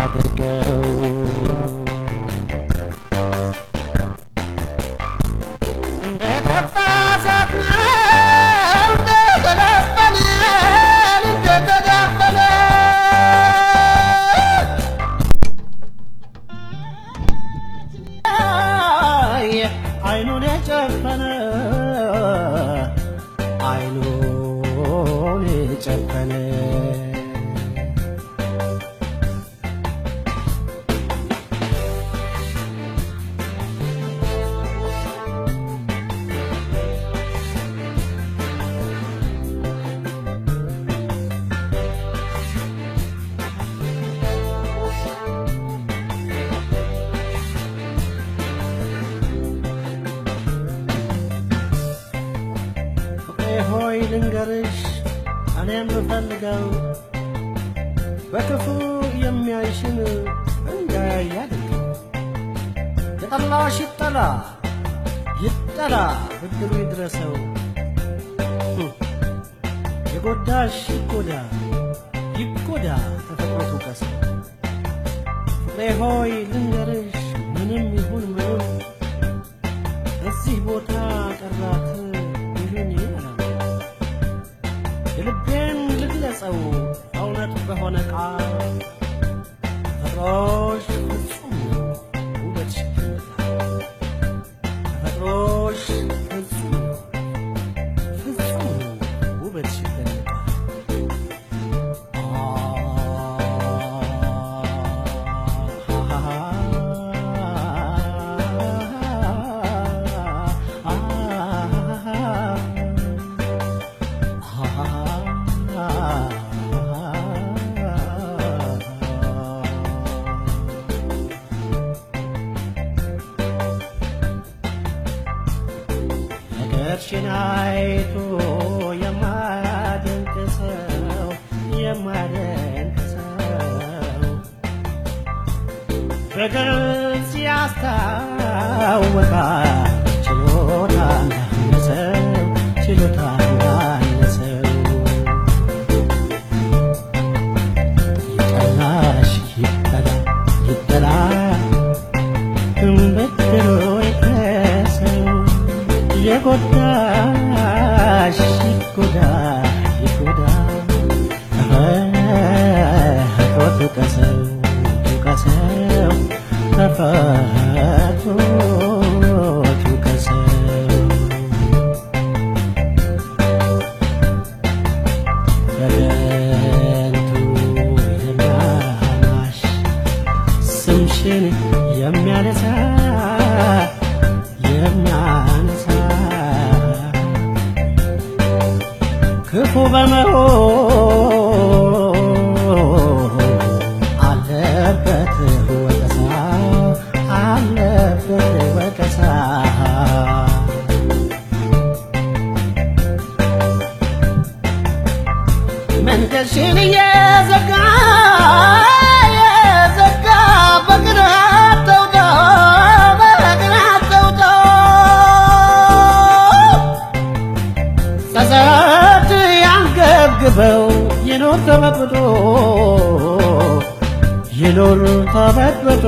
አድርገው አይኑን የጨፈነ አይኑን የጨፈነ ፍቅሬ ሆይ ልንገርሽ እኔ የምፈልገው በክፉ የሚያይሽን እንዳያይ አድርገው። የጠላሽ ይጠላ ይጠላ ብድሩ ይድረሰው። ህም፣ የጎዳሽ ይጎዳ ይጎዳ ተፈጥሮ ትውቀሰው። ፍቅሬ ሆይ ልንገርሽ ምንም ይሁን ምንም እዚህ ቦታ ቀራት ይሁን ይላል የልቤን ልግለጸው እውነት በሆነ ቃል ተፈጥሮሽ ፍጹም ነው ውበትሽ ይገለጣል። ተፈጥሮሽ ፍጹም ነው ፍጹም ነው ውበትሽ ይገለጣል። ነገርሽን አይቶ የማያደንቅ ሰው የማያደንቅ ሰው በግልጽ ያስታውቃል ችሎታ እንዳነሰው ችሎታ እንዳነሰው ይጠላሽ ይጠላ ይጠላ እምበድሮ ይከሰው የጎዳሽ ይጎዳ ይጎዳ ተፈጥሮ ትውቀሰው ትውቀሰው ተፈጥሮ ትውቀሰው በከንቱ የሚያማሽ ስምሽን የሚያነሳ የሚያነሳ ክፉ በመሆን አለበት ወቀሳ አለበት ወቀሳ መንገድሽን እየዘጋ እየዘጋ በቅናት ተውጦ በቅናት ተውጦ ጸጸት ያንገብግበው ይኖር ተበጥብጦ ይኖር ተበጥብጦ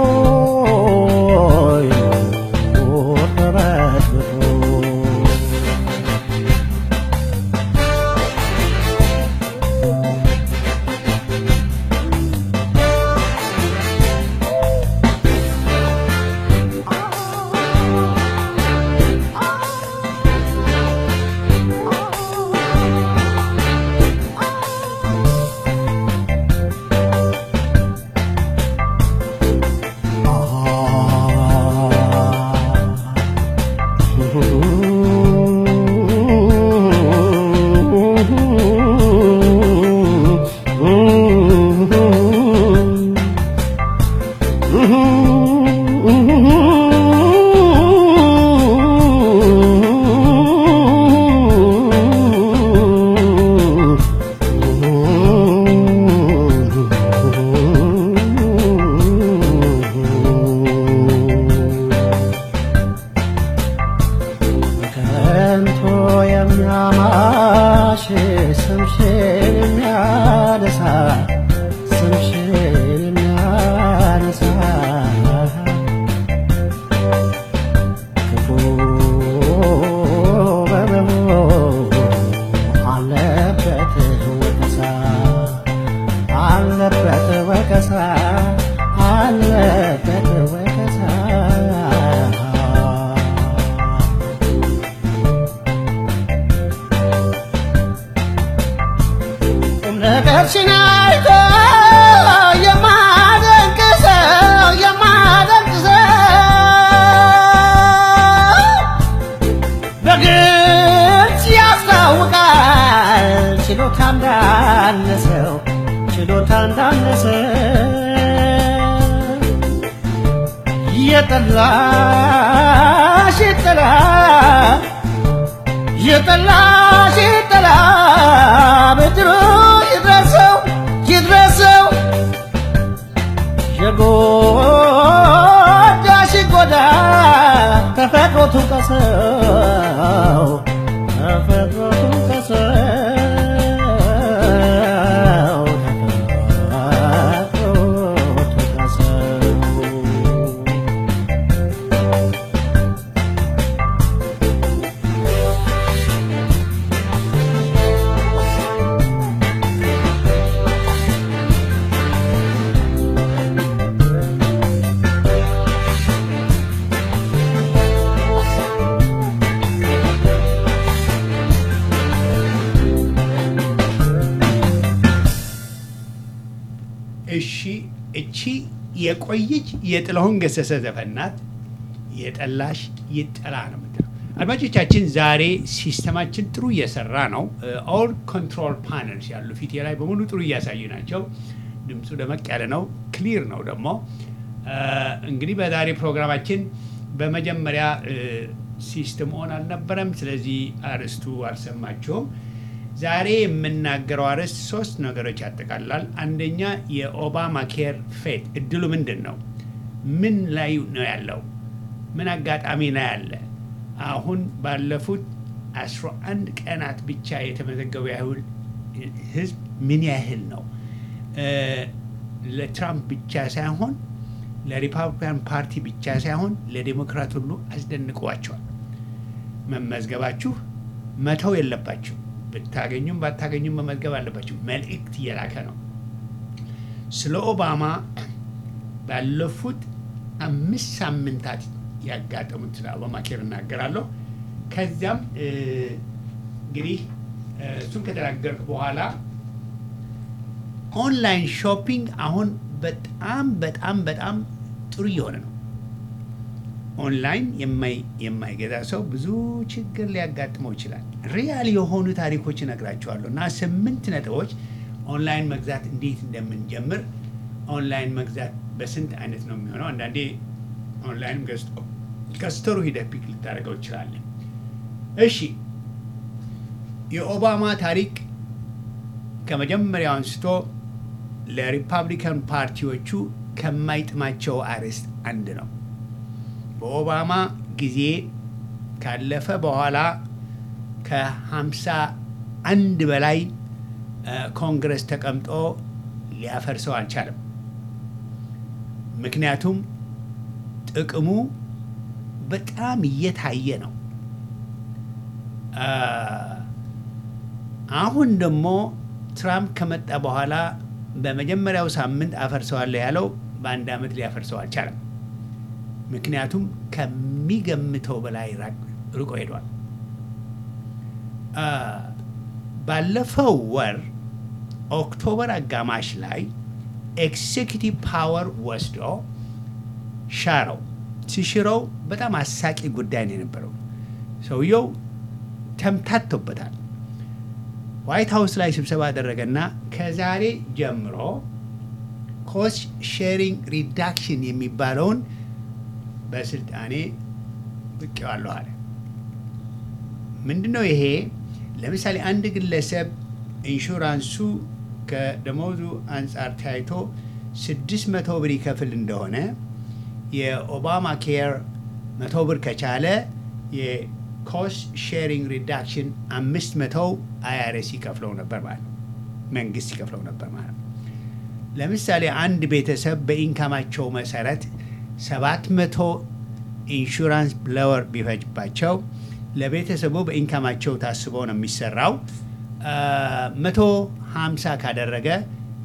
ይኖር ተበጥብጦ ወቀሳ አለበት ወቀሳ ቁም ነገርሽን አይቶ የማደንቅ ሰው የማደንቅ ሰው በግልጽ ያስታውቃል ችሎታ እንዳነሰው ችሎታ እንዳነሰው የጠላሽ ጠላ የጠላሽ ጠላ ብድሩ ይድረሰው ይድረሰው የጎዳሽ ጎዳ ተፈጥሮ ትውቀሰው ተፈጥሮ ትውቀሰው ተፈጥሮ ትውቀሰው እሺ እቺ የቆየች የጥላሁን ገሰሰ ዘፈን ናት። የጠላሽ ይጠላ ነው የምትለው። አድማጮቻችን ዛሬ ሲስተማችን ጥሩ እየሰራ ነው። ኦል ኮንትሮል ፓነልስ ያሉ ፊቴ ላይ በሙሉ ጥሩ እያሳዩ ናቸው። ድምፁ ደመቅ ያለ ነው፣ ክሊር ነው ደግሞ እ፣ እንግዲህ በዛሬ ፕሮግራማችን በመጀመሪያ ሲስተም ኦን አልነበረም። ስለዚህ አርዕስቱ አልሰማችሁም። ዛሬ የምናገረው አርዕስት ሶስት ነገሮች ያጠቃልላል። አንደኛ የኦባማ ኬር ፌት እድሉ ምንድን ነው? ምን ላይ ነው ያለው? ምን አጋጣሚ ነው ያለ? አሁን ባለፉት 11 ቀናት ብቻ የተመዘገበው ያህል ህዝብ ምን ያህል ነው? እ፣ ለትራምፕ ብቻ ሳይሆን ለሪፐብሊካን ፓርቲ ብቻ ሳይሆን ለዴሞክራት ሁሉ አስደንቀዋቸዋል። መመዝገባችሁ መተው የለባችሁ። ብታገኙም ባታገኙም መመዝገብ አለባችሁ። መልእክት እየላከ ነው። ስለ ኦባማ ባለፉት አምስት ሳምንታት ያጋጠሙት ስለ ኦባማ ኬር እናገራለሁ። ከዚያም እ፣ እንግዲህ እ፣ እሱን ከተናገርኩ በኋላ ኦንላይን ሾፒንግ አሁን በጣም በጣም በጣም ጥሩ እየሆነ ነው። ኦንላይን የማይ- የማይገዛ ሰው ብዙ ችግር ሊያጋጥመው ይችላል። ሪያል የሆኑ ታሪኮች እነግራቸዋለሁ እና ስምንት ነጥቦች ኦንላይን መግዛት እንዴት እንደምንጀምር ኦንላይን መግዛት በስንት አይነት ነው የሚሆነው። አንዳንዴ ኦንላይንም ገዝቶ ከስተሩ ሂደህ ፒክ ልታደርገው ይችላለን። እሺ የኦባማ ታሪክ ከመጀመሪያው አንስቶ ለሪፐብሊካን ፓርቲዎቹ ከማይጥማቸው አርዕስት አንድ ነው። በኦባማ ጊዜ ካለፈ በኋላ ከሀምሳ አንድ በላይ እ፣ ኮንግረስ ተቀምጦ ሊያፈርሰው አልቻለም። ምክንያቱም ጥቅሙ በጣም እየታየ ነው። አ፣ አሁን ደግሞ ትራምፕ ከመጣ በኋላ በመጀመሪያው ሳምንት አፈርሰዋለሁ ያለው በአንድ ዓመት ሊያፈርሰው አልቻለም። ምክንያቱም ከሚገምተው በላይ ራቅ- ርቆ ሄዷል። አ፣ ባለፈው ወር ኦክቶበር አጋማሽ ላይ ኤክሴኪቲቭ ፓወር ወስዶ ሻረው። ሲሽረው በጣም አሳቂ ጉዳይ ነው የነበረው። ሰውየው ተምታቶበታል። ዋይት ሀውስ ላይ ስብሰባ አደረገና ከዛሬ ጀምሮ ኮስት ሼሪንግ ሪዳክሽን የሚባለውን በስልጣኔ ብቄዋለሁ አለ። ምንድን ነው ይሄ? ለምሳሌ አንድ ግለሰብ ኢንሹራንሱ ከደሞዙ አንጻር ታይቶ ስድስት መቶ ብር ይከፍል እንደሆነ የኦባማ ኬር መቶ ብር ከቻለ የኮስት ሼሪንግ ሪዳክሽን አምስት መቶው አይአርኤስ ይከፍለው ነበር ማለት ነው። መንግስት ይከፍለው ነበር ማለት ነው። ለምሳሌ አንድ ቤተሰብ በኢንካማቸው መሰረት ሰባት መቶ ኢንሹራንስ ብለወር ቢፈጅባቸው ለቤተሰቡ በኢንካማቸው ታስቦ ነው የሚሰራው። መቶ ሀምሳ ካደረገ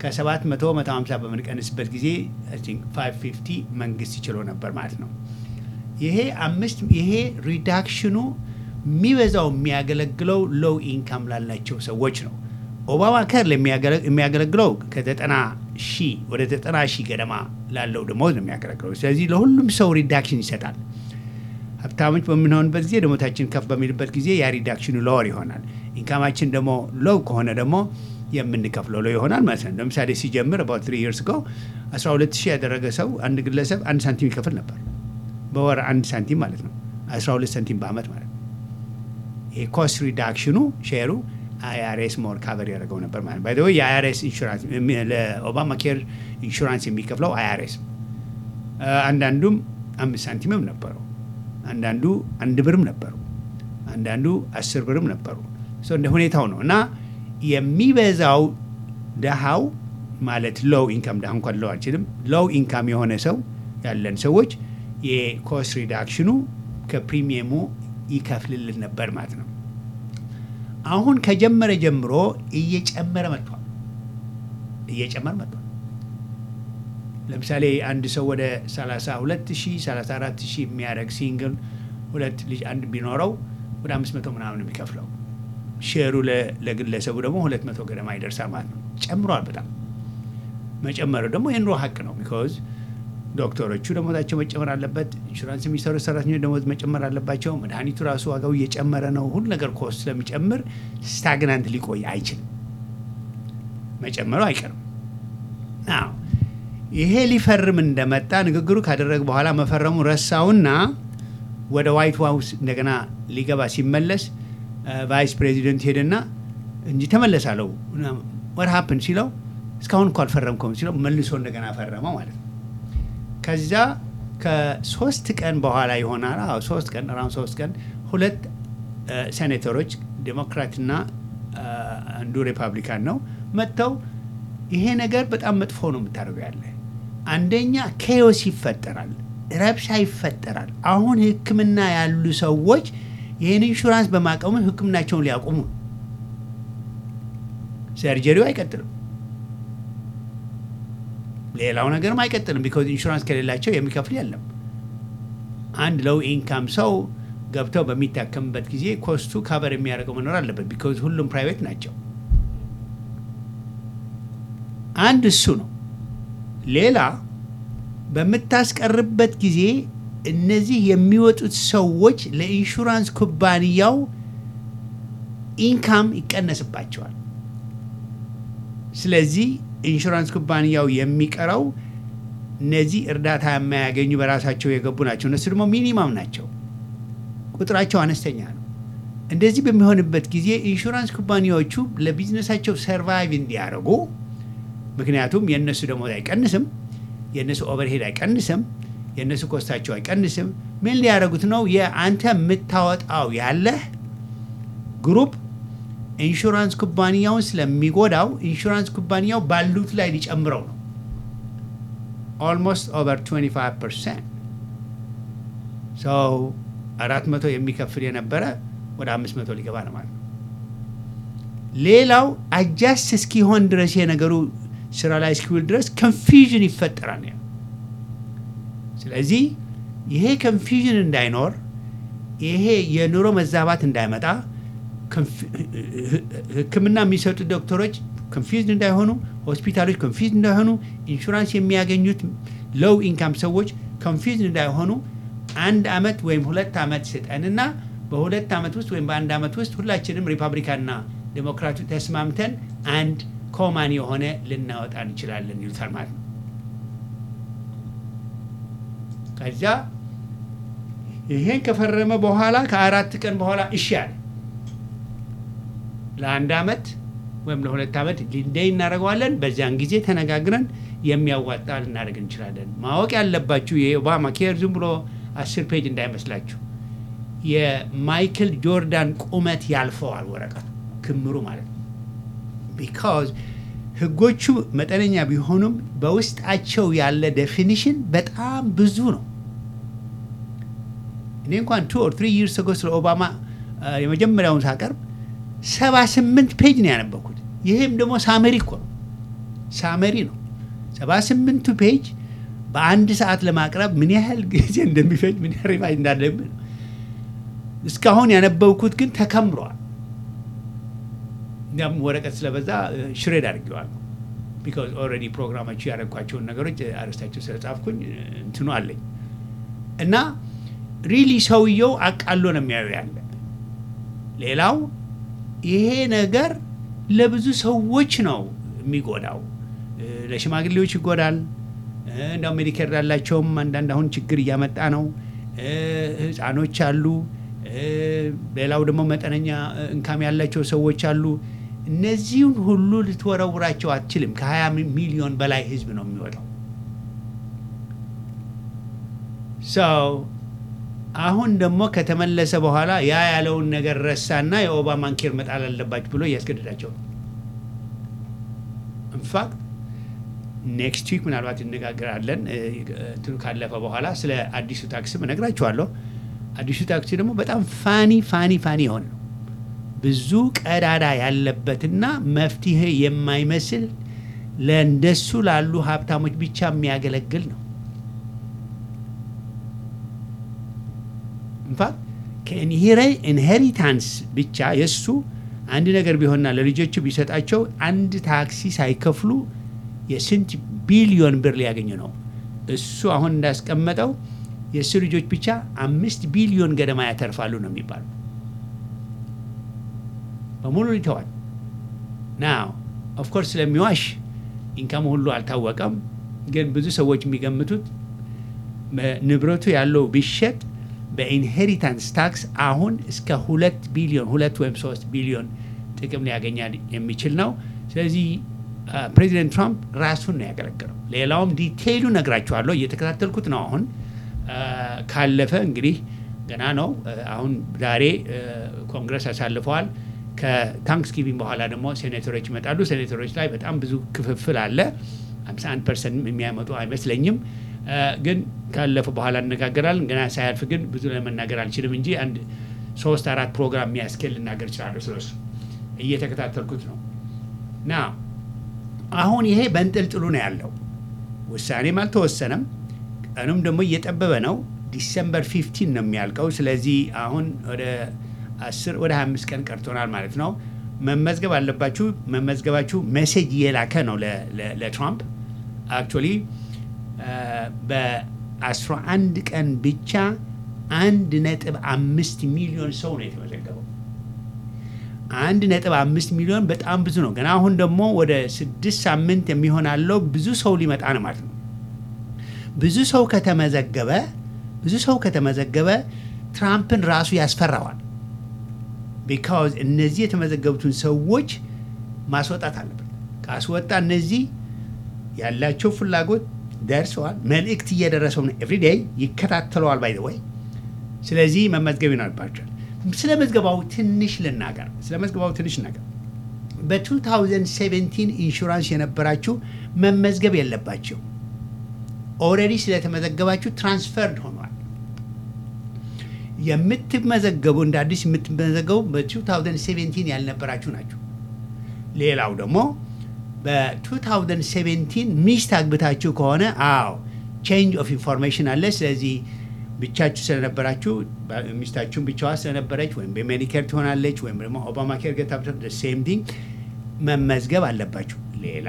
ከሰባት መቶ መቶ ሀምሳ በምንቀንስበት ጊዜ ፋይቭ ፊፍቲ መንግስት ይችሎ ነበር ማለት ነው። ይሄ አምስት ይሄ ሪዳክሽኑ የሚበዛው የሚያገለግለው ሎው ኢንካም ላላቸው ሰዎች ነው። ኦባማ ከር የሚያገለግለው ከዘጠና ሺህ ወደ ዘጠና ሺህ ገደማ ላለው ደሞዝ ነው የሚያገለግለው። ስለዚህ ለሁሉም ሰው ሪዳክሽን ይሰጣል። ሀብታሞች በምንሆንበት ጊዜ ደሞታችን ከፍ በሚልበት ጊዜ ያ ሪዳክሽኑ ሎወር ይሆናል። ኢንካማችን ደግሞ ሎው ከሆነ ደግሞ የምንከፍለው ሎው ይሆናል ማለት ነው። ለምሳሌ ሲጀምር አባውት ትሪ ይርስ ጎ 12 ሺህ ያደረገ ሰው አንድ ግለሰብ አንድ ሳንቲም ይከፍል ነበር። በወር አንድ ሳንቲም ማለት ነው። 12 ሳንቲም በአመት ማለት ነው። የኮስት ሪዳክሽኑ ሼሩ አይአርኤስ ሞር ካቨር ያደርገው ነበር ማለት ባይ ወይ የአይአርኤስ ኢንሹራንስ ለኦባማ ኬር ኢንሹራንስ የሚከፍለው አይአርኤስ አንዳንዱም አምስት ሳንቲምም ነበረው። አንዳንዱ አንድ ብርም ነበሩ። አንዳንዱ አስር ብርም ነበሩ። ሰው እንደ ሁኔታው ነው እና የሚበዛው ደሃው ማለት ሎው ኢንካም ደሃ እንኳን ለው አልችልም። ሎው ኢንካም የሆነ ሰው ያለን ሰዎች የኮስት ሪዳክሽኑ ከፕሪሚየሙ ይከፍልልን ነበር ማለት ነው። አሁን ከጀመረ ጀምሮ እየጨመረ መጥቷል። እየጨመረ መጥቷል። ለምሳሌ አንድ ሰው ወደ 32 ሺህ 34 ሺህ የሚያደርግ ሲንግል ሁለት ልጅ አንድ ቢኖረው ወደ 500 ምናምን የሚከፍለው ሼሩ ለግለሰቡ ደግሞ 200 ገደማ ይደርሳል ማለት ነው። ጨምሯል በጣም መጨመሩ ደግሞ የኑሮ ሀቅ ነው። ቢኮዝ ዶክተሮቹ ደሞዛቸው መጨመር አለበት። ኢንሹራንስ የሚሰሩ ሰራተኞች ደሞዝ መጨመር አለባቸው። መድኃኒቱ ራሱ ዋጋው እየጨመረ ነው። ሁሉ ነገር ኮስት ስለሚጨምር ስታግናንት ሊቆይ አይችልም። መጨመሩ አይቀርም። ናው ይሄ ሊፈርም እንደመጣ ንግግሩ ካደረገ በኋላ መፈረሙ ረሳውና ወደ ዋይት ሃውስ እንደገና ሊገባ ሲመለስ ቫይስ ፕሬዚደንት ሄደና እንጂ ተመለሳለው ወር ሀፕን ሲለው እስካሁን እኮ አልፈረምኩም ሲለው መልሶ እንደገና ፈረመው ማለት ነው። ከዛ ከሶስት ቀን በኋላ ይሆናል። አዎ ሶስት ቀን ራን ሶስት ቀን ሁለት ሴኔተሮች ዴሞክራትና አንዱ ሪፐብሊካን ነው መጥተው ይሄ ነገር በጣም መጥፎ ነው የምታደርገው ያለ አንደኛ ኬዮስ ይፈጠራል፣ ረብሻ ይፈጠራል። አሁን ሕክምና ያሉ ሰዎች ይህን ኢንሹራንስ በማቆሙ ሕክምናቸውን ሊያቆሙ ሰርጀሪው አይቀጥልም፣ ሌላው ነገርም አይቀጥልም። ቢኮዝ ኢንሹራንስ ከሌላቸው የሚከፍል የለም። አንድ ለው ኢንካም ሰው ገብተው በሚታከምበት ጊዜ ኮስቱ ካቨር የሚያደርገው መኖር አለበት። ቢኮዝ ሁሉም ፕራይቬት ናቸው። አንድ እሱ ነው። ሌላ በምታስቀርበት ጊዜ እነዚህ የሚወጡት ሰዎች ለኢንሹራንስ ኩባንያው ኢንካም ይቀነስባቸዋል። ስለዚህ ኢንሹራንስ ኩባንያው የሚቀረው እነዚህ እርዳታ የማያገኙ በራሳቸው የገቡ ናቸው። እነሱ ደግሞ ሚኒማም ናቸው፣ ቁጥራቸው አነስተኛ ነው። እንደዚህ በሚሆንበት ጊዜ ኢንሹራንስ ኩባንያዎቹ ለቢዝነሳቸው ሰርቫይቭ እንዲያደርጉ ምክንያቱም የእነሱ ደሞዝ አይቀንስም፣ የእነሱ ኦቨርሄድ አይቀንስም፣ የእነሱ ኮስታቸው አይቀንስም። ምን ሊያደርጉት ነው? የአንተ የምታወጣው ያለህ ግሩፕ ኢንሹራንስ ኩባንያውን ስለሚጎዳው ኢንሹራንስ ኩባንያው ባሉት ላይ ሊጨምረው ነው። ኦልሞስት ኦቨር 25 ፐርሰንት ሰው አራት መቶ የሚከፍል የነበረ ወደ አምስት መቶ ሊገባ ነው ማለት ነው። ሌላው አጃስት እስኪሆን ድረስ የነገሩ ስራ ላይ እስኪውል ድረስ ኮንፊዥን ይፈጠራል። ስለዚህ ይሄ ኮንፊዥን እንዳይኖር ይሄ የኑሮ መዛባት እንዳይመጣ ሕክምና የሚሰጡ ዶክተሮች ኮንፊዝድ እንዳይሆኑ፣ ሆስፒታሎች ኮንፊዝድ እንዳይሆኑ፣ ኢንሹራንስ የሚያገኙት ሎው ኢንካም ሰዎች ኮንፊዝድ እንዳይሆኑ አንድ አመት ወይም ሁለት አመት ስጠንና በሁለት አመት ውስጥ ወይም በአንድ አመት ውስጥ ሁላችንም ሪፐብሊካንና ዴሞክራቱ ተስማምተን አንድ ኮማን የሆነ ልናወጣ እንችላለን ይሉታል ማለት ነው። ከዚያ ይሄን ከፈረመ በኋላ ከአራት ቀን በኋላ እሺ አለ። ለአንድ አመት ወይም ለሁለት አመት ሊንደይ እናደርገዋለን። በዚያን ጊዜ ተነጋግረን የሚያዋጣ ልናደርግ እንችላለን። ማወቅ ያለባችሁ የኦባማ ኬር ዝም ብሎ አስር ፔጅ እንዳይመስላችሁ የማይክል ጆርዳን ቁመት ያልፈዋል ወረቀቱ ክምሩ ማለት ነው። ቢካዝ ህጎቹ መጠነኛ ቢሆኑም በውስጣቸው ያለ ዴፊኒሽን በጣም ብዙ ነው። እኔ እንኳን ቱ ኦር ትሪ ይርስ ጎ ስለ ኦባማ የመጀመሪያውን ሳቀርብ ሰባ ስምንት ፔጅ ነው ያነበኩት። ይህም ደግሞ ሳመሪ እኮ ነው። ሳመሪ ነው። ሰባ ስምንቱ ፔጅ በአንድ ሰዓት ለማቅረብ ምን ያህል ጊዜ እንደሚፈጅ ምን ያህል ሪቫይዝ እንዳለብን ነው። እስካሁን ያነበብኩት ግን ተከምሯል። እንዲያም ወረቀት ስለበዛ ሽሬድ አድርጌዋለሁ። ቢካዝ ኦልሬዲ ፕሮግራማችሁ ያደረግኳቸውን ነገሮች አርስታቸው ስለጻፍኩኝ እንትኑ አለኝ እና ሪሊ ሰውየው አቃሎ ነው የሚያዩ ያለ። ሌላው ይሄ ነገር ለብዙ ሰዎች ነው የሚጎዳው። ለሽማግሌዎች ይጎዳል። እንዳው ሜዲኬር ላላቸውም አንዳንድ አሁን ችግር እያመጣ ነው። ህፃኖች አሉ። ሌላው ደግሞ መጠነኛ እንካም ያላቸው ሰዎች አሉ። እነዚህን ሁሉ ልትወረውራቸው አትችልም። ከ20 ሚሊዮን በላይ ህዝብ ነው የሚወጣው። ሰው አሁን ደግሞ ከተመለሰ በኋላ ያ ያለውን ነገር ረሳና የኦባማን ኬር መጣል አለባችሁ ብሎ እያስገድዳቸው ነው። ኢንፋክት ኔክስት ዊክ ምናልባት እነጋገራለን እንትኑ ካለፈ በኋላ ስለ አዲሱ ታክስም እነግራችኋለሁ። አዲሱ ታክሲ ደግሞ በጣም ፋኒ ፋኒ ፋኒ የሆነ ነው። ብዙ ቀዳዳ ያለበትና መፍትሄ የማይመስል ለእንደሱ ላሉ ሀብታሞች ብቻ የሚያገለግል ነው። ኢንፋክት ከኢንሄሪታንስ ብቻ የእሱ አንድ ነገር ቢሆንና ለልጆቹ ቢሰጣቸው አንድ ታክሲ ሳይከፍሉ የስንት ቢሊዮን ብር ሊያገኙ ነው። እሱ አሁን እንዳስቀመጠው የእሱ ልጆች ብቻ አምስት ቢሊዮን ገደማ ያተርፋሉ ነው የሚባሉ በሙሉ ይተዋል። ናው ኦፍኮርስ ስለሚዋሽ ኢንካም ሁሉ አልታወቀም። ግን ብዙ ሰዎች የሚገምቱት ንብረቱ ያለው ቢሸጥ በኢንሄሪታንስ ታክስ አሁን እስከ ሁለት ቢሊዮን ሁለት ወይም ሶስት ቢሊዮን ጥቅም ሊያገኛል የሚችል ነው። ስለዚህ ፕሬዚደንት ትራምፕ ራሱን ነው ያገለገለው። ሌላውም ዲቴይሉ ነግራችኋለሁ፣ እየተከታተልኩት ነው። አሁን ካለፈ እንግዲህ ገና ነው። አሁን ዛሬ ኮንግረስ አሳልፈዋል። ከታንክስጊቪንግ በኋላ ደግሞ ሴኔተሮች ይመጣሉ። ሴኔተሮች ላይ በጣም ብዙ ክፍፍል አለ። 51 ፐርሰንት የሚያመጡ አይመስለኝም። ግን ካለፈ በኋላ እነጋገራለን። ገና ሳያልፍ ግን ብዙ ለመናገር አልችልም እንጂ አንድ ሶስት አራት ፕሮግራም የሚያስኬል ልናገር እችላለሁ። ስለሱ እየተከታተልኩት ነው ና አሁን ይሄ በንጥልጥሉ ነው ያለው። ውሳኔም አልተወሰነም። ቀኑም ደግሞ እየጠበበ ነው። ዲሰምበር ፊፍቲን ነው የሚያልቀው። ስለዚህ አሁን ወደ አስር ወደ ሀያ አምስት ቀን ቀርቶናል ማለት ነው። መመዝገብ አለባችሁ። መመዝገባችሁ ሜሴጅ እየላከ ነው ለትራምፕ አክቹዋሊ በአስራ አንድ ቀን ብቻ አንድ ነጥብ አምስት ሚሊዮን ሰው ነው የተመዘገበው። አንድ ነጥብ አምስት ሚሊዮን በጣም ብዙ ነው። ገና አሁን ደግሞ ወደ ስድስት ሳምንት የሚሆናለው ብዙ ሰው ሊመጣ ነው ማለት ነው። ብዙ ሰው ከተመዘገበ ብዙ ሰው ከተመዘገበ ትራምፕን ራሱ ያስፈራዋል። ቢካዝ እነዚህ የተመዘገቡትን ሰዎች ማስወጣት አለበት። ካስወጣ እነዚህ ያላቸው ፍላጎት ደርሰዋል። መልእክት እየደረሰው ነው። ኤቭሪዴይ ይከታተለዋል። ባይ ወይ ስለዚህ መመዝገብ ይኖርባቸዋል። ስለ መዝገባው ትንሽ ልናገር። ስለ መዝገባው ትንሽ ልናገር። በ2017 ኢንሹራንስ የነበራችሁ መመዝገብ የለባቸው። ኦልሬዲ ስለተመዘገባችሁ ትራንስፈርድ ሆኗል። የምትመዘገቡ እንደ አዲስ የምትመዘገቡ በ2017 ያልነበራችሁ ናቸው። ሌላው ደግሞ በ2017 ሚስት አግብታችሁ ከሆነ አዎ ቼንጅ ኦፍ ኢንፎርሜሽን አለ። ስለዚህ ብቻችሁ ስለነበራችሁ ሚስታችሁን ብቻዋ ስለነበረች ወይም በሜዲኬር ትሆናለች ወይም ደግሞ ኦባማ ኬር ገታ ሴም ቲንግ መመዝገብ አለባችሁ። ሌላ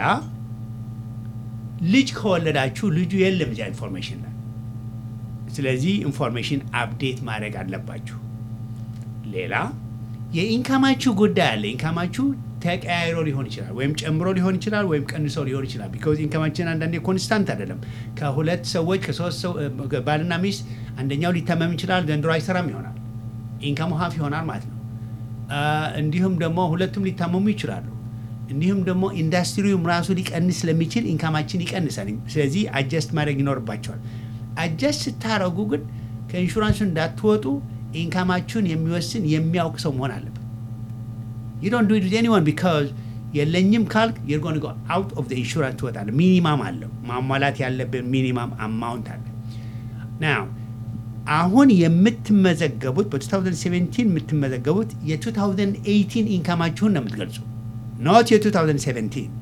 ልጅ ከወለዳችሁ ልጁ የለም እዚያ ኢንፎርሜሽን ላይ። ስለዚህ ኢንፎርሜሽን አፕዴት ማድረግ አለባችሁ። ሌላ የኢንካማችሁ ጉዳይ አለ። ኢንካማችሁ ተቀያይሮ ሊሆን ይችላል፣ ወይም ጨምሮ ሊሆን ይችላል፣ ወይም ቀንሶ ሊሆን ይችላል። ቢካዝ ኢንካማችን አንዳንዴ ኮንስታንት አይደለም። ከሁለት ሰዎች ከሶስት ሰው ባልና ሚስት አንደኛው ሊታመም ይችላል፣ ዘንድሮ አይሰራም ይሆናል፣ ኢንካሙ ሀፍ ይሆናል ማለት ነው። እንዲሁም ደግሞ ሁለቱም ሊታመሙ ይችላሉ። እንዲሁም ደግሞ ኢንዱስትሪውም ራሱ ሊቀንስ ስለሚችል ኢንካማችን ይቀንሳል። ስለዚህ አጀስት ማድረግ ይኖርባቸዋል። አጀስት ስታረጉ ግን ከኢንሹራንሱ እንዳትወጡ ኢንካማችሁን የሚወስን የሚያውቅ ሰው መሆን አለበት። you don't do it with anyone because የለኝም ካልክ you're going to go out of the insurance ትወጣለህ። ሚኒማም አለው ማሟላት ያለብን ሚኒማም አማውንት አለ። now አሁን የምትመዘገቡት በ2017 የምትመዘገቡት የ2018 ኢንካማችሁን ነው የምትገልጹ ኖት የ2017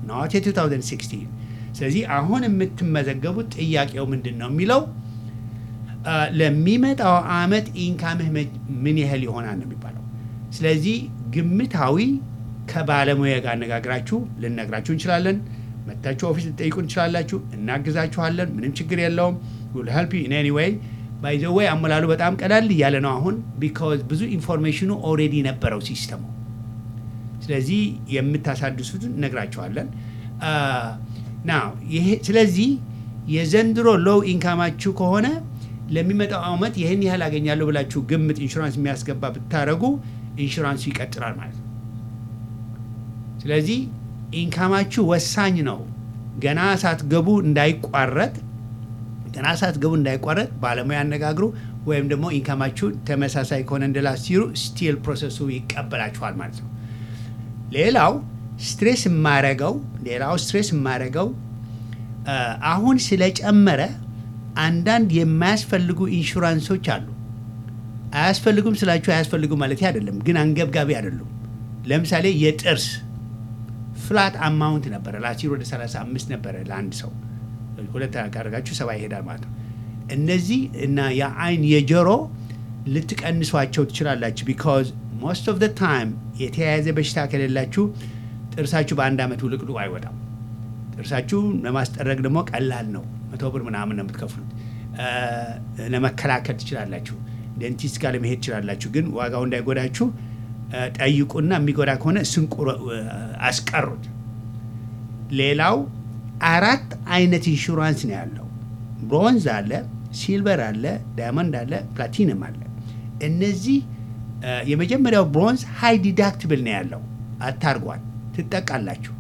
ኖት የ2016 ስለዚህ አሁን የምትመዘገቡት ጥያቄው ምንድን ነው የሚለው አ፣ ለሚመጣው አመት ኢንካምህ መ- ምን ያህል ይሆናል ነው የሚባለው። ስለዚህ ግምታዊ ከባለሙያ ጋር አነጋግራችሁ ልነግራችሁ እንችላለን። መታችሁ ኦፊስ ልጠይቁ እንችላላችሁ። እናግዛችኋለን። ምንም ችግር የለውም። ዊል ሄልፕ ዩ ኢን ኤኒ ዌይ ባይ ዘ ዌይ አሞላሉ በጣም ቀላል እያለ ነው አሁን ቢካዝ ብዙ ኢንፎርሜሽኑ ኦልሬዲ ነበረው ሲስተሙ። ስለዚህ የምታሳድሱትን እነግራችኋለን። ና ይሄ ስለዚህ የዘንድሮ ሎው ኢንካማችሁ ከሆነ ለሚመጣው አመት ይህን ያህል አገኛለሁ ብላችሁ ግምት ኢንሹራንስ የሚያስገባ ብታደረጉ ኢንሹራንሱ ይቀጥላል ማለት ነው። ስለዚህ ኢንካማችሁ ወሳኝ ነው። ገና ሳትገቡ እንዳይቋረጥ ገና ሳትገቡ እንዳይቋረጥ ባለሙያ ያነጋግሩ፣ ወይም ደግሞ ኢንካማችሁ ተመሳሳይ ከሆነ እንደ ላስት ይሩ ስቲል ፕሮሰሱ ይቀበላችኋል ማለት ነው። ሌላው ስትሬስ የማረገው ሌላው ስትሬስ የማረገው አ፣ አሁን ስለጨመረ አንዳንድ የማያስፈልጉ ኢንሹራንሶች አሉ። አያስፈልጉም ስላችሁ አያስፈልጉም ማለት አይደለም፣ ግን አንገብጋቢ አይደሉም። ለምሳሌ የጥርስ ፍላት አማውንት ነበረ ላሲር ወደ 35 ነበረ ለአንድ ሰው ሁለት ካደረጋችሁ ሰባ ይሄዳል ማለት ነው። እነዚህ እና የአይን የጆሮ ልትቀንሷቸው ትችላላችሁ። ቢካዝ ሞስት ኦፍ ደ ታይም የተያያዘ በሽታ ከሌላችሁ ጥርሳችሁ በአንድ ዓመት ውልቅልቁ አይወጣም። ጥርሳችሁ ለማስጠረግ ደግሞ ቀላል ነው። መቶ ብር ምናምን ነው የምትከፍሉት። እ፣ ለመከላከል ትችላላችሁ። ዴንቲስት ጋር ለመሄድ ትችላላችሁ። ግን ዋጋው እንዳይጎዳችሁ እ፣ ጠይቁና የሚጎዳ ከሆነ እሱን ቁረ- እ፣ አስቀሩት። ሌላው አራት አይነት ኢንሹራንስ ነው ያለው። ብሮንዝ አለ፣ ሲልቨር አለ፣ ዳይመንድ አለ፣ ፕላቲንም አለ። እነዚህ እ፣ የመጀመሪያው ብሮንዝ ሃይ ዲዳክትብል ነው ያለው። አታርጓል፣ ትጠቃላችሁ።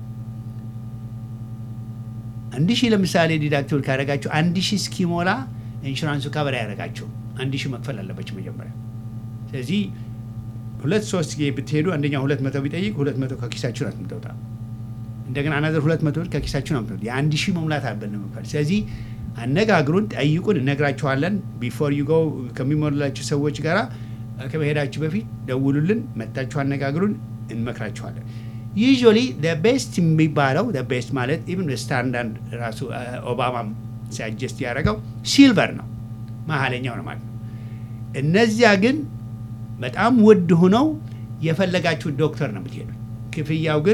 አንድ ሺህ ለምሳሌ ዲዳክትብል ካደረጋችሁ አንድ ሺህ እስኪሞላ ኢንሹራንሱ ከበር ያደረጋችሁ አንድ ሺህ መክፈል አለባችሁ መጀመሪያ። ስለዚህ ሁለት ሶስት ጊዜ ብትሄዱ አንደኛው ሁለት መቶ ቢጠይቅ ሁለት መቶ ከኪሳችሁ ናት የምትወጣ እንደገና አናዘር ሁለት መቶ ብር ከኪሳችሁ ነው የምትወጣ። የአንድ ሺህ መሙላት አለብን መክፈል። ስለዚህ አነጋግሩን፣ ጠይቁን፣ እነግራችኋለን። ቢፎር ዩ ጎ ከሚሞላችሁ ሰዎች ጋራ ከመሄዳችሁ በፊት ደውሉልን፣ መታችሁ አነጋግሩን፣ እንመክራችኋለን። ዩዥዋሊ ቤስት የሚባለው ቤስት ማለት ኢቭን ስታንዳርድ ራሱ ኦባማም ሲያጀስት ያደረገው ሲልቨር ነው፣ መሀለኛው ነው ማለት ነው። እነዚያ ግን በጣም ውድ ሆነው የፈለጋችሁ ዶክተር ነው የምትሄዱት። ክፍያው ግን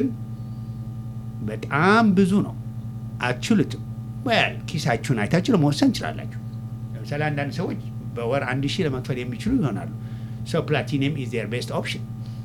በጣም ብዙ ነው። አትችሉትም። ወል ኪሳችሁን አይታችሁ ለመወሰን እንችላላችሁ። ለምሳሌ አንዳንድ ሰዎች በወር አንድ ሺህ ለመክፈል የሚችሉ ይሆናሉ። ሶ ፕላቲኒየም ኢዝ ዜር ቤስት ኦፕሽን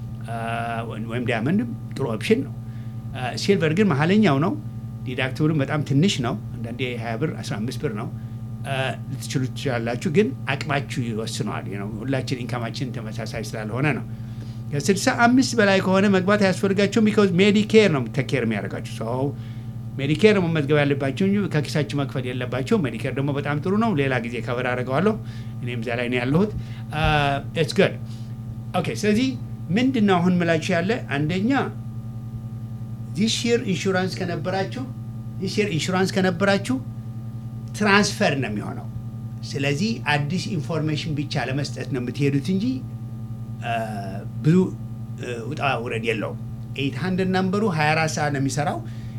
ወይም ዳያመንድም ጥሩ ኦፕሽን ነው። ሲልቨር ግን መሀለኛው ነው። ዲዳክቲብሉም በጣም ትንሽ ነው። አንዳንዴ 20 ብር 15 ብር ነው። ልትችሉ ትችላላችሁ፣ ግን አቅማችሁ ይወስነዋል። ነው ሁላችን ኢንካማችን ተመሳሳይ ስላልሆነ ነው። ከስልሳ አምስት በላይ ከሆነ መግባት አያስፈልጋቸውም። ቢካዝ ሜዲኬር ነው ተኬር የሚያደርጋችሁ ሰው ሜዲኬር ነው መመዝገብ ያለባቸው እንጂ ከኪሳችሁ መክፈል የለባቸው። ሜዲኬር ደግሞ በጣም ጥሩ ነው። ሌላ ጊዜ ከበር አድርገዋለሁ። እኔም እዚያ ላይ ነው ያለሁት። ኢትስ ጉድ ኦኬ። ስለዚህ ምንድን ነው አሁን ምላችሁ ያለ አንደኛ ዚስ ይር ኢንሹራንስ ከነበራችሁ ዚስ ይር ኢንሹራንስ ከነበራችሁ ትራንስፈር ነው የሚሆነው። ስለዚህ አዲስ ኢንፎርሜሽን ብቻ ለመስጠት ነው የምትሄዱት እንጂ ብዙ ውጣ ውረድ የለውም። ኤይት ሀንድርድ ናምበሩ 24 ሰዓት ነው የሚሰራው።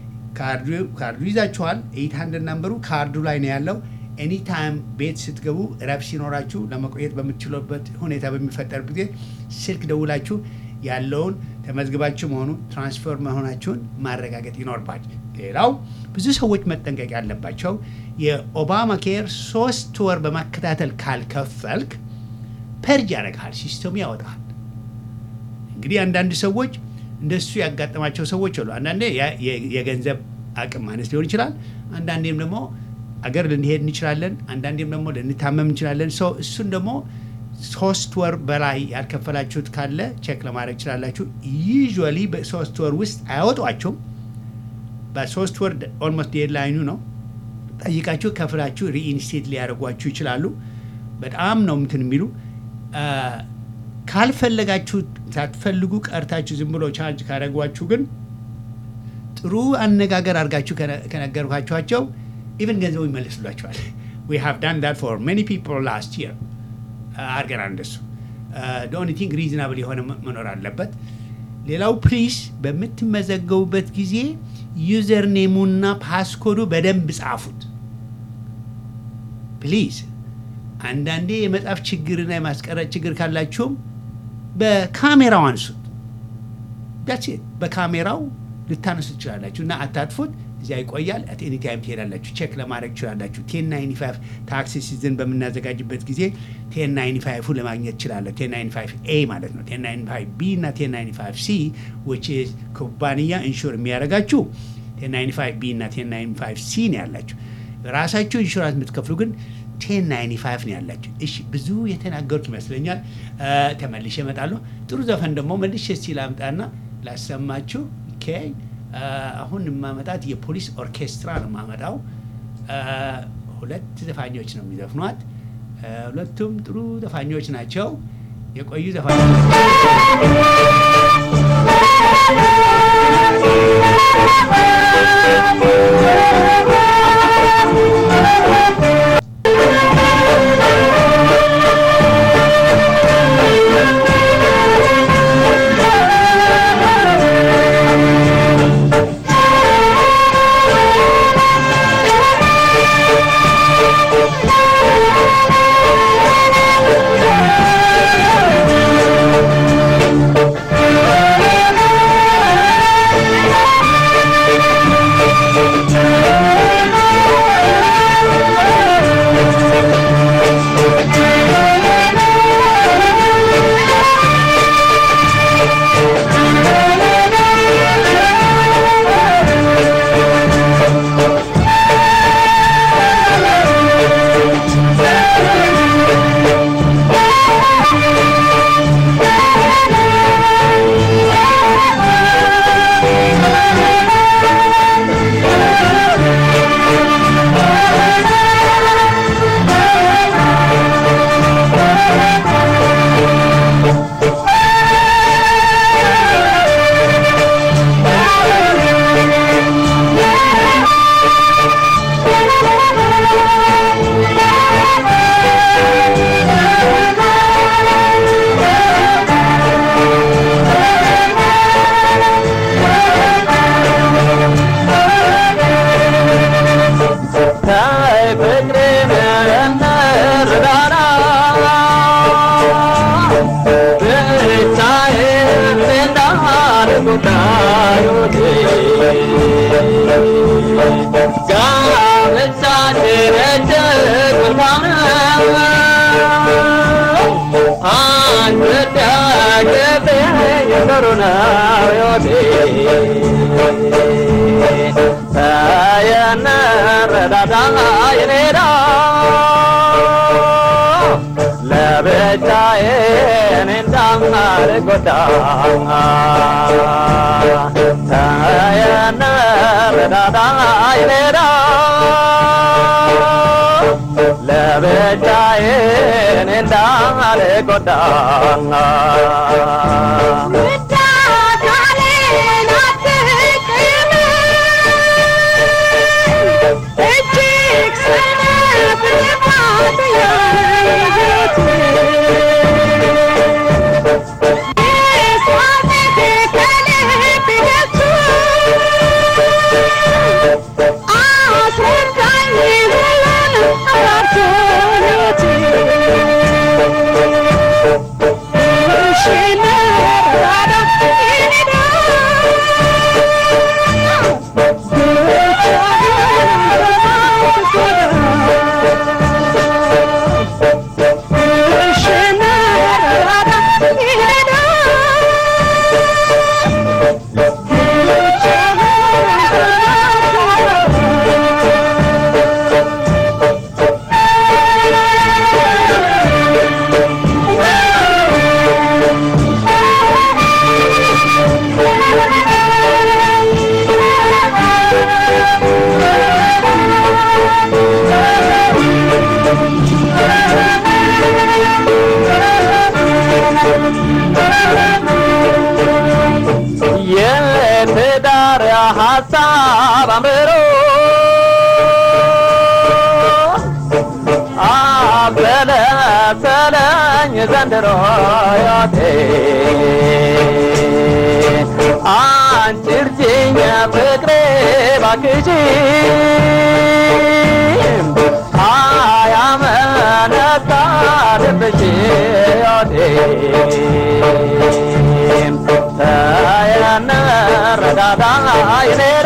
ካርዱ ይዛችኋል። ኤይት ሀንድርድ ናምበሩ ካርዱ ላይ ነው ያለው። ኤኒ ታይም ቤት ስትገቡ ረብ ሲኖራችሁ ለመቆየት በምትችሉበት ሁኔታ በሚፈጠር ጊዜ ስልክ ደውላችሁ ያለውን ተመዝግባችሁ መሆኑ ትራንስፈር መሆናችሁን ማረጋገጥ ይኖርባል። ሌላው ብዙ ሰዎች መጠንቀቅ ያለባቸው የኦባማ ኬር ሶስት ወር በማከታተል ካልከፈልክ ፐርጅ ያደርግሃል፣ ሲስተሙ ያወጣል። እንግዲህ አንዳንድ ሰዎች እንደሱ ያጋጠማቸው ሰዎች አሉ። አንዳንዴ የገንዘብ አቅም ማነስ ሊሆን ይችላል። አንዳንዴም ደግሞ አገር ልንሄድ እንችላለን። አንዳንዴም ደግሞ ልንታመም እንችላለን። ሰው እሱን ደግሞ ሶስት ወር በላይ ያልከፈላችሁት ካለ ቼክ ለማድረግ ይችላላችሁ። ዩዥዋሊ በሶስት ወር ውስጥ አያወጧቸውም። በሶስት ወር ኦልሞስት ዴድላይኑ ነው። ጠይቃችሁ ከፍላችሁ ሪኢንስቴት ሊያደርጓችሁ ይችላሉ። በጣም ነው እንትን የሚሉ ካልፈለጋችሁ ሳትፈልጉ ቀርታችሁ ዝም ብሎ ቻርጅ ካደረጓችሁ ግን ጥሩ አነጋገር አድርጋችሁ ከነገርኳችኋቸው ኢቨን ገንዘቡ ይመልስሏቸዋል። ዊ ሃቭ ዳን ዳት ፎር ሜኒ ፒፕል ላስት ይር አድርገናል። እንደሱ ኦንሊ ቲንግ ሪዝናብል የሆነ መኖር አለበት። ሌላው ፕሊስ በምትመዘገቡበት ጊዜ ዩዘር ኔሙና ፓስኮዱ በደንብ ጻፉት ፕሊዝ። አንዳንዴ የመጻፍ ችግርና የማስቀረጥ ችግር ካላችሁም በካሜራው አንሱት። ዳትስ ኢት። በካሜራው ልታነሱ ትችላላችሁ እና አታጥፉት። እዚያ ይቆያል። አት ኤኒ ታይም ትሄዳላችሁ፣ ቼክ ለማድረግ ትችላላችሁ። ቴን ናይንቲ ፋይቭ ታክሲ ሲዝን በምናዘጋጅበት ጊዜ ቴን ናይንቲ ፋይቭ ለማግኘት ትችላለሁ። ቴን ናይንቲ ፋይቭ ኤ ማለት ነው። ቴን ናይንቲ ፋይቭ ቢ እና ቴን ናይንቲ ፋይቭ ሲ ዊች ኢዝ ኩባንያ ኢንሹር የሚያደርጋችሁ ቴን ናይንቲ ፋይቭ ቢ እና ቴን ናይንቲ ፋይቭ ሲ ነው ያላችሁ። ራሳችሁ ኢንሹራንስ የምትከፍሉ ግን ቴን ናይንቲ ፋይቭ ነው ያላችሁ። እሺ ብዙ የተናገሩት ይመስለኛል። ተመልሼ እመጣለሁ። ጥሩ ዘፈን ደግሞ መልሼ እስቲ ላምጣና ላሰማችሁ። ኦኬ አሁን የማመጣት የፖሊስ ኦርኬስትራ ነው የማመጣው። ሁለት ዘፋኞች ነው የሚዘፍኗት። ሁለቱም ጥሩ ዘፋኞች ናቸው፣ የቆዩ ዘፋኞች ለብቻዬን እንዳልጎዳ የትዳር ሀሳብ አምሮ አበለሰለኝ ዘንድሮ ሕይወቴ አንቺ እርጅኝ ፍቅሬ ባክሽ አያመነታ ልብሽ ሕይወቴ ተየንረዳዳ ይኔዳ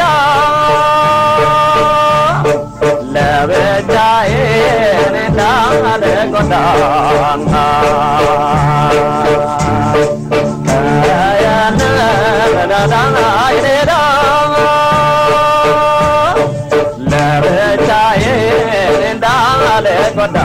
ለብቻዬ እንዳልጎዳ ተየንረዳዳ ይኔዳ ለብቻዬ እንዳልጎዳ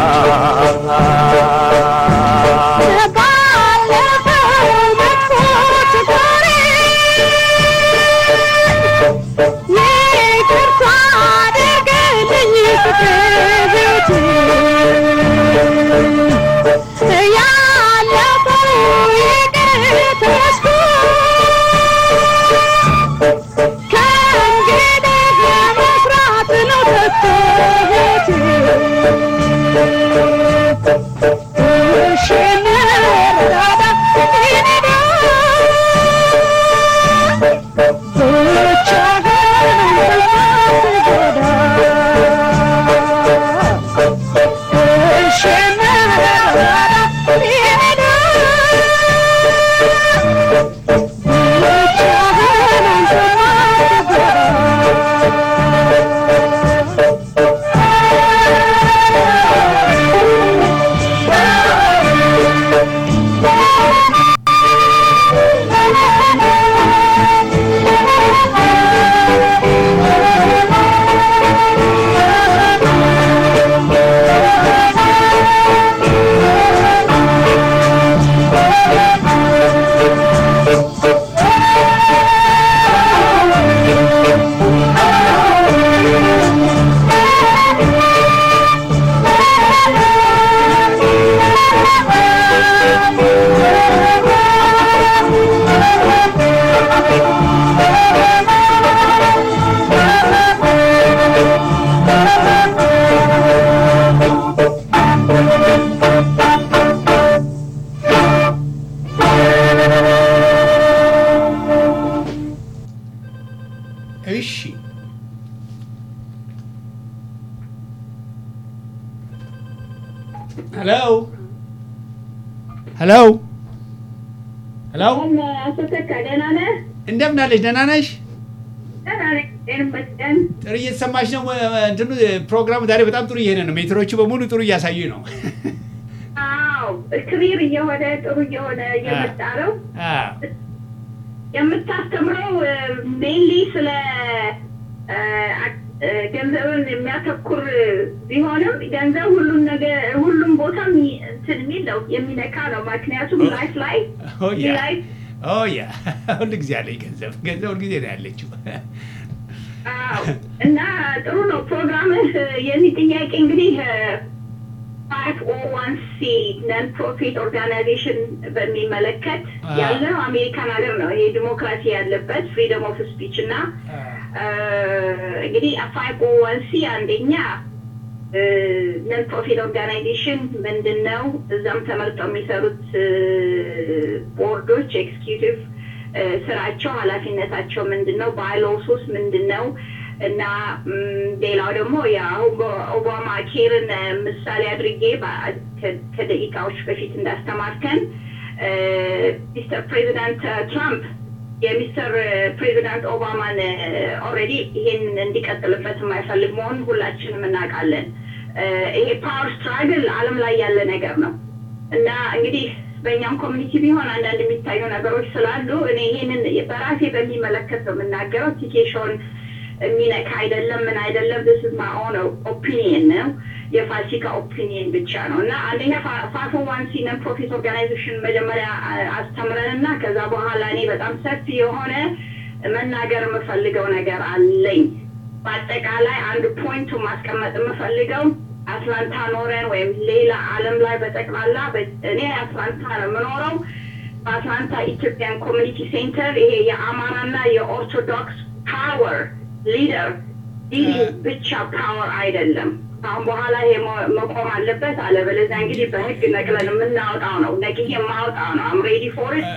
እሺ ሄሎ ሄሎ ሄሎ አቶ ተካ ደህና ነህ? እንደምን አለሽ? ደህና ነሽ? ደህና ነኝ እግዚአብሔር ይመስገን። ጥሩ እየተሰማሽ ነው? እንትኑ ፕሮግራሙ ዛሬ በጣም ጥሩ እየሄደ ነው። ሜትሮቹ በሙሉ ጥሩ እያሳዩኝ ነው። አዎ ክሊር እየሆነ ጥሩ እየሆነ እየመጣ ነው። አዎ። የምታስተምረው ሜንሊ ስለ አ፣ አ፣ ገንዘብን የሚያተኩር ቢሆንም ገንዘብ ሁሉም ነገር ሁሉም ቦታ የሚ- እንትን የሚል ነው የሚነካ ነው። ምክንያቱም ላይፍ ላይ ኦ ያ ላይፍ ኦ ያ ሁል ጊዜ አለኝ ገንዘብ ገንዘብ ሁል ጊዜ ነው ያለችው። አዎ እና ጥሩ ነው ፕሮግራምህ። የዚህ ጥያቄ እንግዲህ ፋይቭ ኦ ዋን ሲ ነን ፕሮፊት ኦርጋናይዜሽን በሚመለከት አዎ። ያለው አሜሪካን ሀገር ነው። ይሄ ዲሞክራሲ ያለበት ፍሪደም ኦፍ ስፒች እና አ፣ እንግዲህ ፋይቭ ኦ ዋን ሲ አንደኛ ነን ፕሮፊት ኦርጋናይዜሽን ምንድን ነው? እዛም ተመርጠው የሚሰሩት ቦርዶች ኤክስኪዩቲቭ ስራቸው ኃላፊነታቸው ምንድን ነው? ባይሎሱስ ምንድን ነው? እና ም፣ ሌላው ደግሞ ያው ኦባማ ኬርን ምሳሌ አድርጌ በ- ከ- ከደቂቃዎች በፊት እንዳስተማርከን ሚስተር ፕሬዚዳንት ትራምፕ የሚስተር ፕሬዚዳንት ኦባማን ኦልሬዲ ይሄን እንዲቀጥልበት የማይፈልግ መሆኑን ሁላችንም እናውቃለን። እ፣ ይሄ ፓወር ስትራግል ዓለም ላይ ያለ ነገር ነው እና እንግዲህ በእኛም ኮሚኒቲ ቢሆን አንዳንድ የሚታዩ ነገሮች ስላሉ እኔ ይሄንን በራሴ በሚመለከት ነው የምናገረው። ቲኬሽን የሚነካ አይደለም፣ ምን አይደለም። ስ ማ ኦን ኦፒኒየን ነው የፋሲካ ኦፒኒየን ብቻ ነው እና አንደኛ ፋፎ ዋን ሲ ነን ፕሮፊት ኦርጋናይዜሽን መጀመሪያ አ- አስተምረን እና ከዛ በኋላ እኔ በጣም ሰፊ የሆነ መናገር የምፈልገው ነገር አለኝ። በአጠቃላይ አንድ ፖይንቱ ማስቀመጥ የምፈልገው አትላንታ ኖረን ወይም ሌላ ዓለም ላይ በጠቅላላ በ- እኔ አትላንታ ነው የምኖረው። በአትላንታ ኢትዮጵያን ኮሚኒቲ ሴንተር ይሄ የአማራና የኦርቶዶክስ ፓወር ሊደር ሊዲንግ ብቻ ፓወር አይደለም። አሁን በኋላ ይሄ መ- መቆም አለበት። አለበለዚያ እንግዲህ በህግ ነቅለን የምናወጣው ነው ነቅዬ የማወጣው ነው። አም ሬዲ ፎር ኢት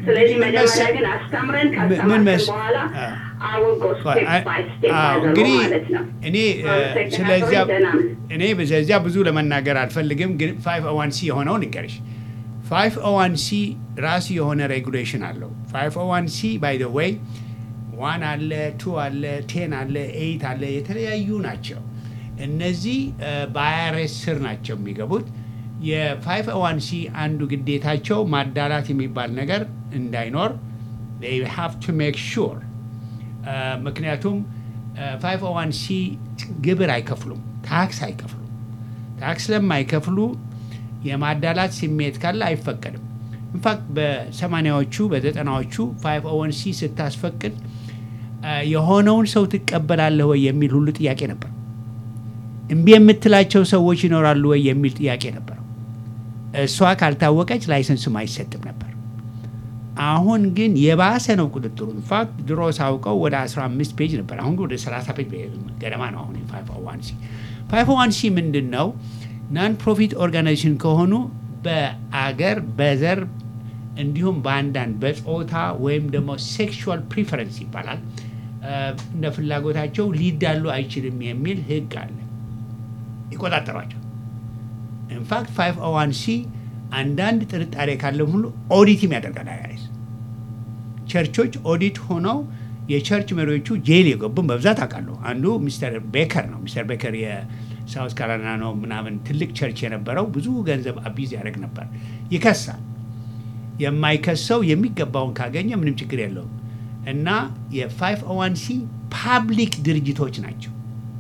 ስለዚህ ምን መጀመሪያ መሰ- ግን አስተምረን ምን ካስተማርን መስ- በኋላ አ- አወጎ ስቴፕ ባይ ስቴፕ አዎ፣ አዘሮ እንግዲህ ማለት ነው። እኔ እ፣ አመሰግናለሁ። ስለዚያ ደህና ነን። እኔ በዚያ ብዙ ለመናገር አልፈልግም፣ ግን ፋይቭ ኦ ዋን ሲ የሆነውን ንገርሽ። ፋይቭ ኦ ዋን ሲ ራሱ የሆነ ሬጉሌሽን አለው። ፋይቭ ኦ ዋን ሲ ባይ ደ ዌይ ዋን አለ፣ ቱ አለ፣ ቴን አለ፣ ኤይት አለ፣ የተለያዩ ናቸው። እነዚህ በአይአርኤስ ስር ናቸው የሚገቡት። የፋይቭ ኦ ዋን ሲ አንዱ ግዴታቸው ማዳላት የሚባል ነገር እንዳይኖር they have to make sure እ፣ ምክንያቱም ፋይቭ ኦ ዋን ሲ ግብር አይከፍሉም፣ ታክስ አይከፍሉም። ታክስ ስለማይከፍሉ የማዳላት ስሜት ካለ አይፈቀድም። ኢንፋክት በሰማኒያዎቹ በዘጠናዎቹ ፋይቭ ኦ ዋን ሲ ስታስፈቅድ እ፣ የሆነውን ሰው ትቀበላለህ ወይ የሚል ሁሉ ጥያቄ ነበር። እምቢ የምትላቸው ሰዎች ይኖራሉ ወይ የሚል ጥያቄ ነበረው። እሷ ካልታወቀች ላይሰንስም አይሰጥም ነበር። አሁን ግን የባሰ ነው ቁጥጥሩ። ኢንፋክት ድሮ ሳውቀው ወደ 15 ፔጅ ነበር። አሁን ግን ወደ 30 ፔጅ ገደማ ነው። አሁን ፋይቭ ኦ ዋን ሲ ፋይቭ ኦ ዋን ሲ ምንድን ነው? ናን ፕሮፊት ኦርጋናይዜሽን ከሆኑ በአገር በዘር እንዲሁም በአንዳንድ በጾታ ወይም ደግሞ ሴክሹዋል ፕሪፈረንስ ይባላል እ፣ እንደ ፍላጎታቸው ሊዳሉ አይችልም የሚል ህግ አለ። ይቆጣጠሯቸው። ኢንፋክት ፋይቭ ኦ ዋን ሲ አንዳንድ ጥርጣሬ ካለው ሁሉ ኦዲትም ያደርጋል አይአርኤስ። ቸርቾች ኦዲት ሆነው የቸርች መሪዎቹ ጄል የገቡም በብዛት አውቃለሁ። አንዱ ሚስተር ቤከር ነው። ሚስተር ቤከር የሳውት ካሮላይና ነው ምናምን ትልቅ ቸርች የነበረው ብዙ ገንዘብ አቢዝ ያደርግ ነበር። ይከሳል። የማይከሰው የሚገባውን ካገኘ ምንም ችግር የለውም። እና የፋይቭ ኦ ዋን ሲ ፓብሊክ ድርጅቶች ናቸው።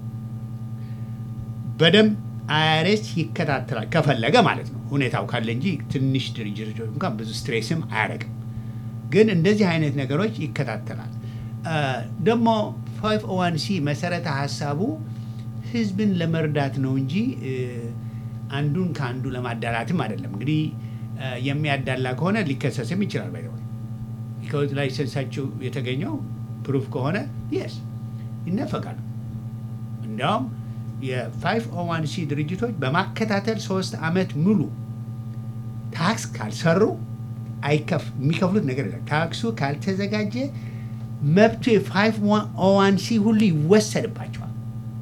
በደንብ አይአርኤስ ይከታተላል ከፈለገ ማለት ነው። ሁኔታው ካለ እንጂ ትንሽ ድርጅቶች እንኳን ብዙ ስትሬስም አያደርግም። ግን እንደዚህ አይነት ነገሮች ይከታተላል። እ፣ ደግሞ ፋይቭ ኦ ዋን ሲ መሰረተ ሀሳቡ ህዝብን ለመርዳት ነው እንጂ እ፣ አንዱን ከአንዱ ለማዳላትም አይደለም። እንግዲህ እ፣ የሚያዳላ ከሆነ ሊከሰስም ይችላል። ባይ ቢካዝ ላይሰንሳቸው የተገኘው ፕሩፍ ከሆነ የስ ይነፈቃሉ። እንዲያውም የፋይቭ ኦ ዋን ሲ ድርጅቶች በማከታተል ሶስት ዓመት ሙሉ ታክስ ካልሰሩ አይከፍ የሚከፍሉት ነገር የለም። ታክሱ ካልተዘጋጀ መብቱ የፋይቭ ኦ ዋን ሲ ሁሉ ይወሰድባቸዋል።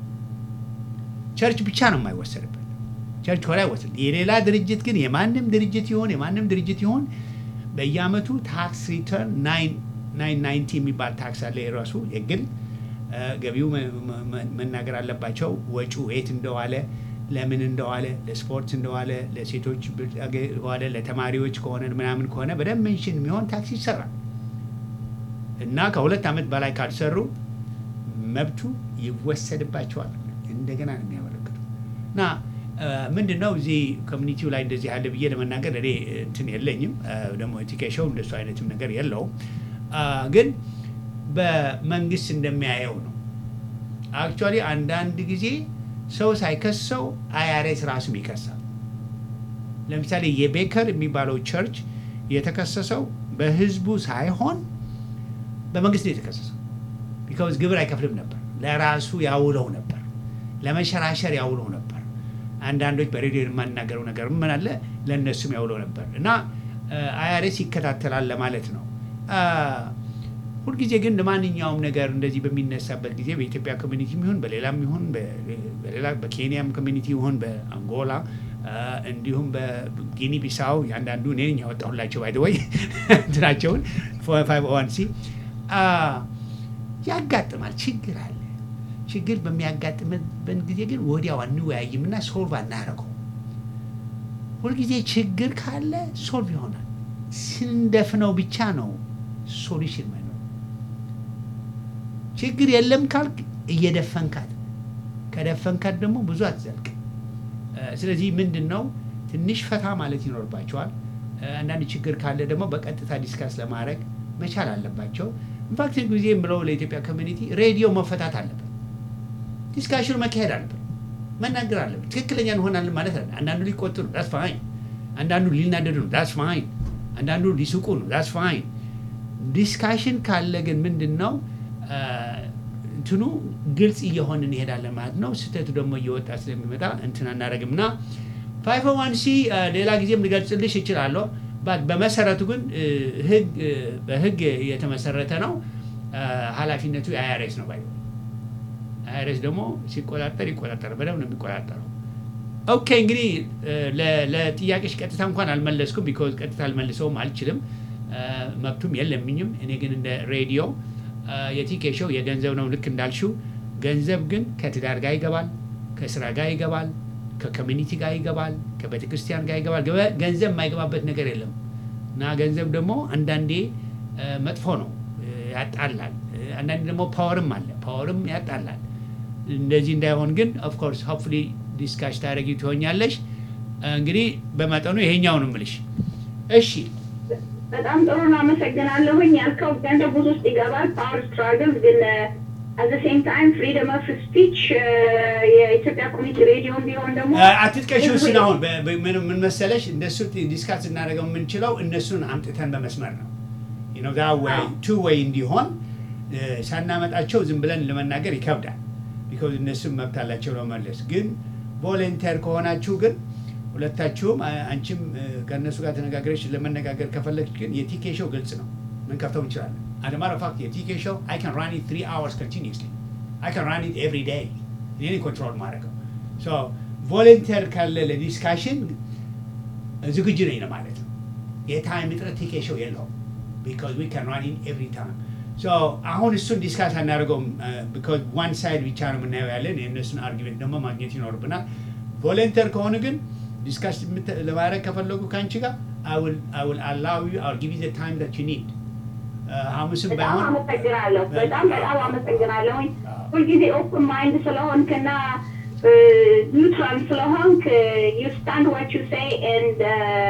ቸርች ብቻ ነው የማይወሰድበት። ቸርች ሆላ አይወሰድ። የሌላ ድርጅት ግን የማንም ድርጅት ይሆን የማንም ድርጅት ይሆን በየአመቱ ታክስ ሪተርን ናይን ናይንቲ የሚባል ታክስ አለ የራሱ የግል እ፣ ገቢው መ- መ- መ- መናገር አለባቸው። ወጪው የት እንደዋለ፣ ለምን እንደዋለ፣ ለስፖርት እንደዋለ፣ ለሴቶች ዋለ፣ ለተማሪዎች ከሆነ ምናምን ከሆነ በደንብ ሜንሽን የሚሆን ታክስ ይሰራል እና ከሁለት ዓመት በላይ ካልሰሩ መብቱ ይወሰድባቸዋል። እንደገና ነው የሚያመለክቱ እና ምንድን ነው እዚህ ኮሚኒቲው ላይ እንደዚህ ያለ ብዬ ለመናገር እኔ እንትን የለኝም። እ፣ ደግሞ ቲኬሾው እንደሱ አይነትም ነገር የለውም። አ፣ ግን በመንግስት እንደሚያየው ነው። አክቹዋሊ አንዳንድ ጊዜ ሰው ሳይከሰው አይአርኤስ ራሱም ይከሳል። ለምሳሌ የቤከር የሚባለው ቸርች የተከሰሰው በህዝቡ ሳይሆን በመንግስት ነው የተከሰሰው። ቢካውዝ ግብር አይከፍልም ነበር፣ ለራሱ ያውለው ነበር፣ ለመሸራሸር ያውለው ነበር። አንዳንዶች በሬዲዮ የማናገረው ነገር ምን አለ ለእነሱም ያውለው ነበር እና አይአርኤስ ይከታተላል ለማለት ነው። አ፣ ሁልጊዜ ግን ለማንኛውም ነገር እንደዚህ በሚነሳበት ጊዜ በኢትዮጵያ ኮሚኒቲ ይሁን በሌላም ይሁን በሌላ በኬንያም ኮሚኒቲ ይሁን በአንጎላ አ፣ እንዲሁም በጊኒ ቢሳው ያንዳንዱ እኔ ነኝ ያወጣሁላቸው ባይ ወይ እንትናቸውን ፋይቭ ዋን ሲ ያጋጥማል። ችግር አለ። ችግር በሚያጋጥምበት ጊዜ ግን ወዲያው አንወያይምና ሶልቭ አናረገው። ሁልጊዜ ችግር ካለ ሶልቭ ይሆናል። ስንደፍነው ብቻ ነው ሶሉሽን መኖር። ችግር የለም ካልክ እየደፈንካት፣ ከደፈንካት ደግሞ ብዙ አትዘልቅ። ስለዚህ ምንድን ነው ትንሽ ፈታ ማለት ይኖርባቸዋል። አንዳንድ ችግር ካለ ደግሞ በቀጥታ ዲስካስ ለማድረግ መቻል አለባቸው። ኢንፋክት ጊዜ የምለው ለኢትዮጵያ ኮሚኒቲ ሬዲዮ መፈታት አለበት። ዲስካሽኑ መካሄድ አለበት። መናገር አለበት። ትክክለኛ እንሆናለን ማለት አለ። አንዳንዱ ሊቆጡ ነው፣ ዳስ ፋይን። አንዳንዱ ሊናደዱ ነው፣ ዳስ ፋይን። አንዳንዱ ሊስቁ ነው፣ ዳስ ፋይን። ዲስካሽን ካለ ግን ምንድን ነው እንትኑ ግልጽ እየሆን እንሄዳለን ማለት ነው። ስህተቱ ደግሞ እየወጣ ስለሚመጣ እንትን አናደርግም እና ፋይቭ ዋን ሲ ሌላ ጊዜም ልገልጽልሽ እችላለሁ። ባት በመሰረቱ ግን እ፣ ህግ እ፣ በህግ የተመሰረተ ነው። እ፣ ኃላፊነቱ የአይአርኤስ ነው ባይ አይአርኤስ ደግሞ ሲቆጣጠር ይቆጣጠር በደንብ ነው የሚቆጣጠረው። ኦኬ እንግዲህ እ፣ ለ- ለጥያቄሽ ቀጥታ እንኳን አልመለስኩም፣ ቢኮዝ ቀጥታ አልመልሰውም አልችልም፣ እ፣ መብቱም የለምኝም። እኔ ግን እንደ ሬዲዮ እ፣ የቲኬ ሾው የገንዘብ ነው ልክ እንዳልሽው። ገንዘብ ግን ከትዳር ጋር ይገባል፣ ከስራ ጋር ይገባል፣ ከኮሚኒቲ ጋር ይገባል፣ ከቤተ ክርስቲያን ጋር ይገባል። ገበ- ገንዘብ የማይገባበት ነገር የለም እና ገንዘብ ደግሞ አንዳንዴ እ፣ መጥፎ ነው፣ እ፣ ያጣላል። እ፣ አንዳንዴ ደግሞ ፓወርም አለ፣ ፓወርም ያጣላል። እንደዚህ እንዳይሆን ግን ኦፍኮርስ ሆፕፉሊ ዲስካሽ ታደረጊ ትሆኛለሽ። እንግዲህ በመጠኑ ይሄኛው ነው የምልሽ። እሺ በጣም ጥሩ ነው። አመሰግናለሁኝ። ያልከው ገንዘብ ብዙ ውስጥ ይገባል። ፓወር ስትራግል ግን አት ሴም ታይም ፍሪደም ኦፍ ስፒች የኢትዮጵያ ኮሚኒቲ ሬዲዮን ቢሆን ደግሞ አትጥቀሽው እሱን አሁን በ- በ- ምን ምን መሰለሽ እንደሱ ዲስካስ እናደርገው የምንችለው እነሱን አምጥተን በመስመር ነው ነው ዛ ወይ ቱ ወይ እንዲሆን እ፣ ሳናመጣቸው ዝም ብለን ለመናገር ይከብዳል። ቢኮዝ እነሱም መብት አላቸው ለመመለስ። ግን ቮለንተር ከሆናችሁ ግን ሁለታችሁም አ- አንቺም እ፣ ከእነሱ ጋር ተነጋግረሽ ለመነጋገር ከፈለግሽ ግን የቲኬ ሾው ግልጽ ነው ምንከፍተው እንችላለን። አደማረ ፋክት የቲኬ ሾው አይ ካን ራን ኢት ትሪ አወርስ ኮንቲኒስሊ አይ ካን ራን ኢት ኤቭሪ ዴይ እኔ ኮንትሮል ማድረገው ሶ ቮለንተር ካለ ለዲስካሽን ዝግጁ ነኝ ለማለት ነው። የታይም እጥረት ቲኬ ሾው የለውም ቢካዝ ዊ ካን ራን ኢን ኤቭሪ ታይም ሶ አሁን እሱን ዲስካስ አናደርገውም ቢካዝ ዋን ሳይድ ብቻ ነው የምናየው ያለን የእነሱን አርጊመንት ደግሞ ማግኘት ይኖርብናል። ቮለንተር ከሆነ ግን ዲስካስ የምት- ለማድረግ ከፈለጉ ከአንቺ ጋር I will allow you I'll give you the time that you need ሐሙስም በጣም ባይሆን አመሰግናለሁ። በጣም በጣም አመሰግናለሁኝ። አዎ። ሁልጊዜ ኦፕን ማይንድ ስለሆንክ እና ኒውትራል ስለሆንክ ዩ ስታንድ ዋት ዩ ሴይ ኤንድ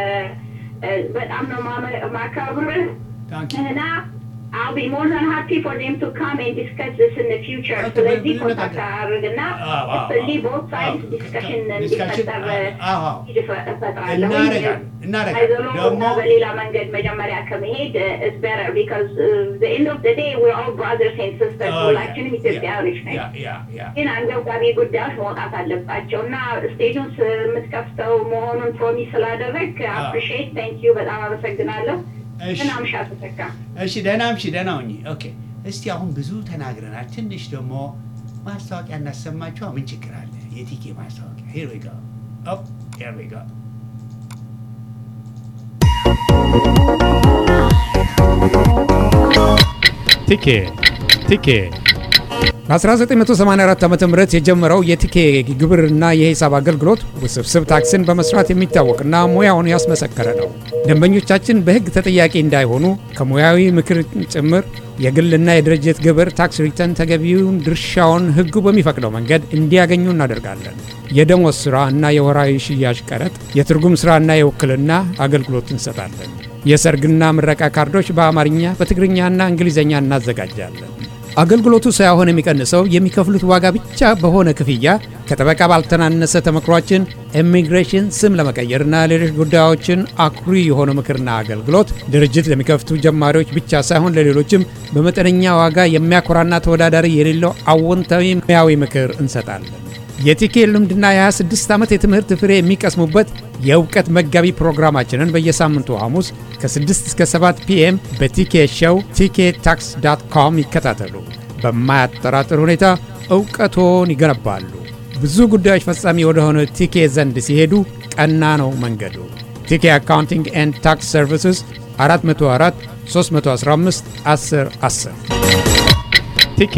በጣም ነው ማመ- ማከብርህ Thank you. እና I'll be more than happy for them to come and discuss this in the future. Okay, ስለዚህ ብዙ ኮንታክት ነገር- አድርግና አዎ፣ አዎ፣ ስለዚህ አዎ። both sides አዎ፣ discussion discussion፣ እንዲፈጠር አዎ፣ አዎ። እፈጥራለሁ። እናደርጋለን፣ እናደርጋለን። አይዘሎ ደግሞ በሌላ መንገድ መጀመሪያ ከመሄድ is better because uh, the end of the day we're all brothers and sisters Oh, ሁላችንም yeah, ኢትዮጵያውያኖች ነን። yeah, yeah, yeah. ግን አንገብጋቢ ጉዳዮች መውጣት አለባቸው እና ስቴጁን ስ- የምትከፍተው መሆኑን ፕሮሚስ ስላደረግ አዎ። አፕሪሺየት ታንክ ዩ በጣም አመሰግናለሁ። እሺ። ምን አምሻ ተተካ እሺ ደህና እምሺ ደህና ሁኚ። ኦኬ እስቲ አሁን ብዙ ተናግረናል። ትንሽ ደግሞ ማስታወቂያ እናሰማችሁ። ምን ችግር አለ? የቲኬ ማስታወቂያ ሄር ዊ ጎ ኦፕ ሄር ዊ ጎ ቲኬ ቲኬ በ1984 ዓ ም የጀመረው የቲኬ ግብርና የሂሳብ አገልግሎት ውስብስብ ታክስን በመስራት የሚታወቅና ሙያውን ያስመሰከረ ነው። ደንበኞቻችን በሕግ ተጠያቂ እንዳይሆኑ ከሙያዊ ምክር ጭምር የግልና የድርጅት ግብር ታክስ ሪተርን ተገቢውን ድርሻውን ሕጉ በሚፈቅደው መንገድ እንዲያገኙ እናደርጋለን። የደሞዝ ሥራ እና የወራዊ ሽያጭ ቀረጥ፣ የትርጉም ሥራና የውክልና አገልግሎት እንሰጣለን። የሰርግና ምረቃ ካርዶች በአማርኛ በትግርኛና እንግሊዝኛ እናዘጋጃለን። አገልግሎቱ ሳይሆን የሚቀንሰው የሚከፍሉት ዋጋ ብቻ በሆነ ክፍያ ከጠበቃ ባልተናነሰ ተመክሯችን ኢሚግሬሽን ስም ለመቀየርና ሌሎች ጉዳዮችን አኩሪ የሆነ ምክርና አገልግሎት ድርጅት ለሚከፍቱ ጀማሪዎች ብቻ ሳይሆን ለሌሎችም በመጠነኛ ዋጋ የሚያኮራና ተወዳዳሪ የሌለው አዎንታዊ ሙያዊ ምክር እንሰጣለን። የቲኬ ልምድና የ26 ዓመት የትምህርት ፍሬ የሚቀስሙበት የእውቀት መጋቢ ፕሮግራማችንን በየሳምንቱ ሐሙስ ከ6 እስከ 7 ፒኤም በቲኬ ሾው ቲኬ ታክስ ዳት ኮም ይከታተሉ። በማያጠራጥር ሁኔታ እውቀቶን ይገነባሉ። ብዙ ጉዳዮች ፈጻሚ ወደሆነ ቲኬ ዘንድ ሲሄዱ ቀና ነው መንገዱ። ቲኬ አካውንቲንግ ኤንድ ታክስ ሰርቪስስ 404 315 10 10 ቲኬ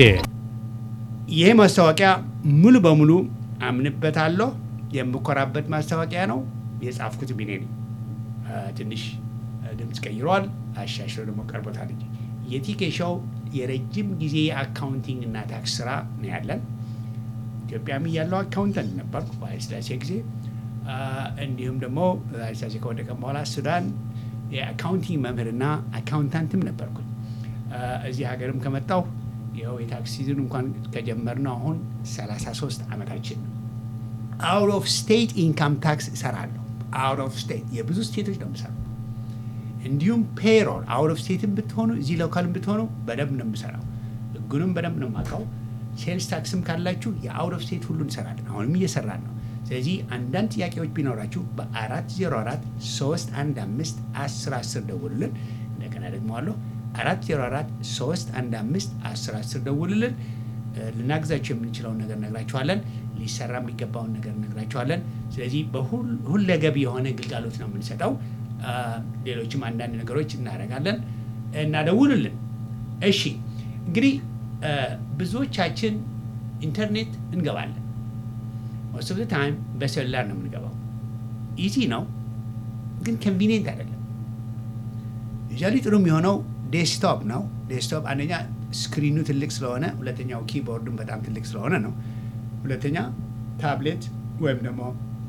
ይሄ ማስታወቂያ ሙሉ በሙሉ አምንበታለሁ። የምኮራበት ማስታወቂያ ነው። የጻፍኩት ቢኔ ነኝ። አ፣ ትንሽ አ፣ ድምፅ ቀይሯል፣ አሻሽሎ ደግሞ ቀርቦታል እንጂ የቲኬ ሾው የረጅም ጊዜ የአካውንቲንግ እና ታክስ ስራ ነው ያለን። ኢትዮጵያም እያለው አካውንተንት ነበርኩ በኃይለሥላሴ ጊዜ። አ፣ እንዲሁም ደግሞ ኃይለሥላሴ ከወደቀ በኋላ ሱዳን የአካውንቲንግ መምህርና አካውንታንትም ነበርኩኝ። አ፣ እዚህ ሀገርም ከመጣሁ ይኸው የታክስ ሲዝን እንኳን ከጀመርነው አሁን 33 ዓመታችን ነው። አውት ኦፍ ስቴት ኢንካም ታክስ እሰራለሁ። አውት ኦፍ ስቴት የብዙ ስቴቶች ነው የምሰራው። እንዲሁም ፔሮል አውት ኦፍ ስቴትም ብትሆኑ እዚህ ሎካልም ብትሆኑ በደንብ ነው የምሰራው። ህጉንም በደንብ ነው የማውቀው። ሴልስ ታክስም ካላችሁ የአውት ኦፍ ስቴት ሁሉ እንሰራለን። አሁንም እየሰራን ነው። ስለዚህ አንዳንድ ጥያቄዎች ቢኖራችሁ በ404 315 10 10 ደውሉልን። እንደገና ደግሞ አለሁ 404 315 10 10 ደውሉልን። እ፣ ልናግዛችሁ የምንችለውን ነገር ነግራችኋለን። ሊሰራ የሚገባውን ነገር ነግራችኋለን። ስለዚህ በሁለገብ የሆነ ግልጋሎት ነው የምንሰጠው። አ፣ ሌሎችም አንዳንድ ነገሮች እናደርጋለን እና ደውሉልን። እሺ እንግዲህ እ፣ ብዙዎቻችን ኢንተርኔት እንገባለን። ሞስት ኦፍ ታይም በሴሉላር ነው የምንገባው። ኢዚ ነው ግን ኮንቪኒየንት አይደለም። ዩዛሊ ጥሩ የሚሆነው ዴስክቶፕ ነው። ዴስክቶፕ አንደኛ ስክሪኑ ትልቅ ስለሆነ፣ ሁለተኛው ኪቦርዱም በጣም ትልቅ ስለሆነ ነው። ሁለተኛ ታብሌት ወይም ደግሞ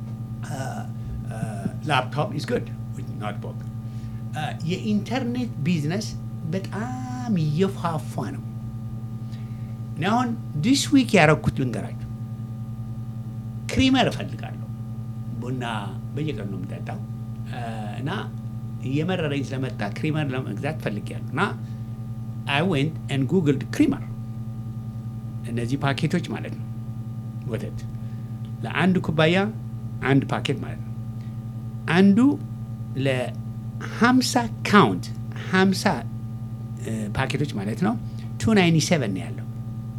ላፕቶፕ ኢዝ ጉድ ኖትቡክ። የኢንተርኔት ቢዝነስ በጣም እየፋፋ ነው። እኔ አሁን ዲስ ዊክ ያረኩት ልንገራችሁ። ክሪመር እፈልጋለሁ። ቡና በየቀኑ ነው የምጠጣው እ፣ እና እየመረረኝ ስለመጣ ክሪመር ለመግዛት ፈልጌያለሁ እና አይ ዌንት ኤንድ ጉግልድ ክሪመር እነዚህ ፓኬቶች ማለት ነው ወተት ለአንድ ኩባያ አንድ ፓኬት ማለት ነው። አንዱ ለ50 ካውንት 50 እ፣ ፓኬቶች ማለት ነው 297 ነው ያለው።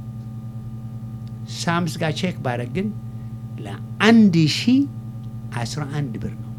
ሳምስ ጋር ቼክ ባረግ ግን ለአንድ ሺ አስራ አንድ ብር ነው።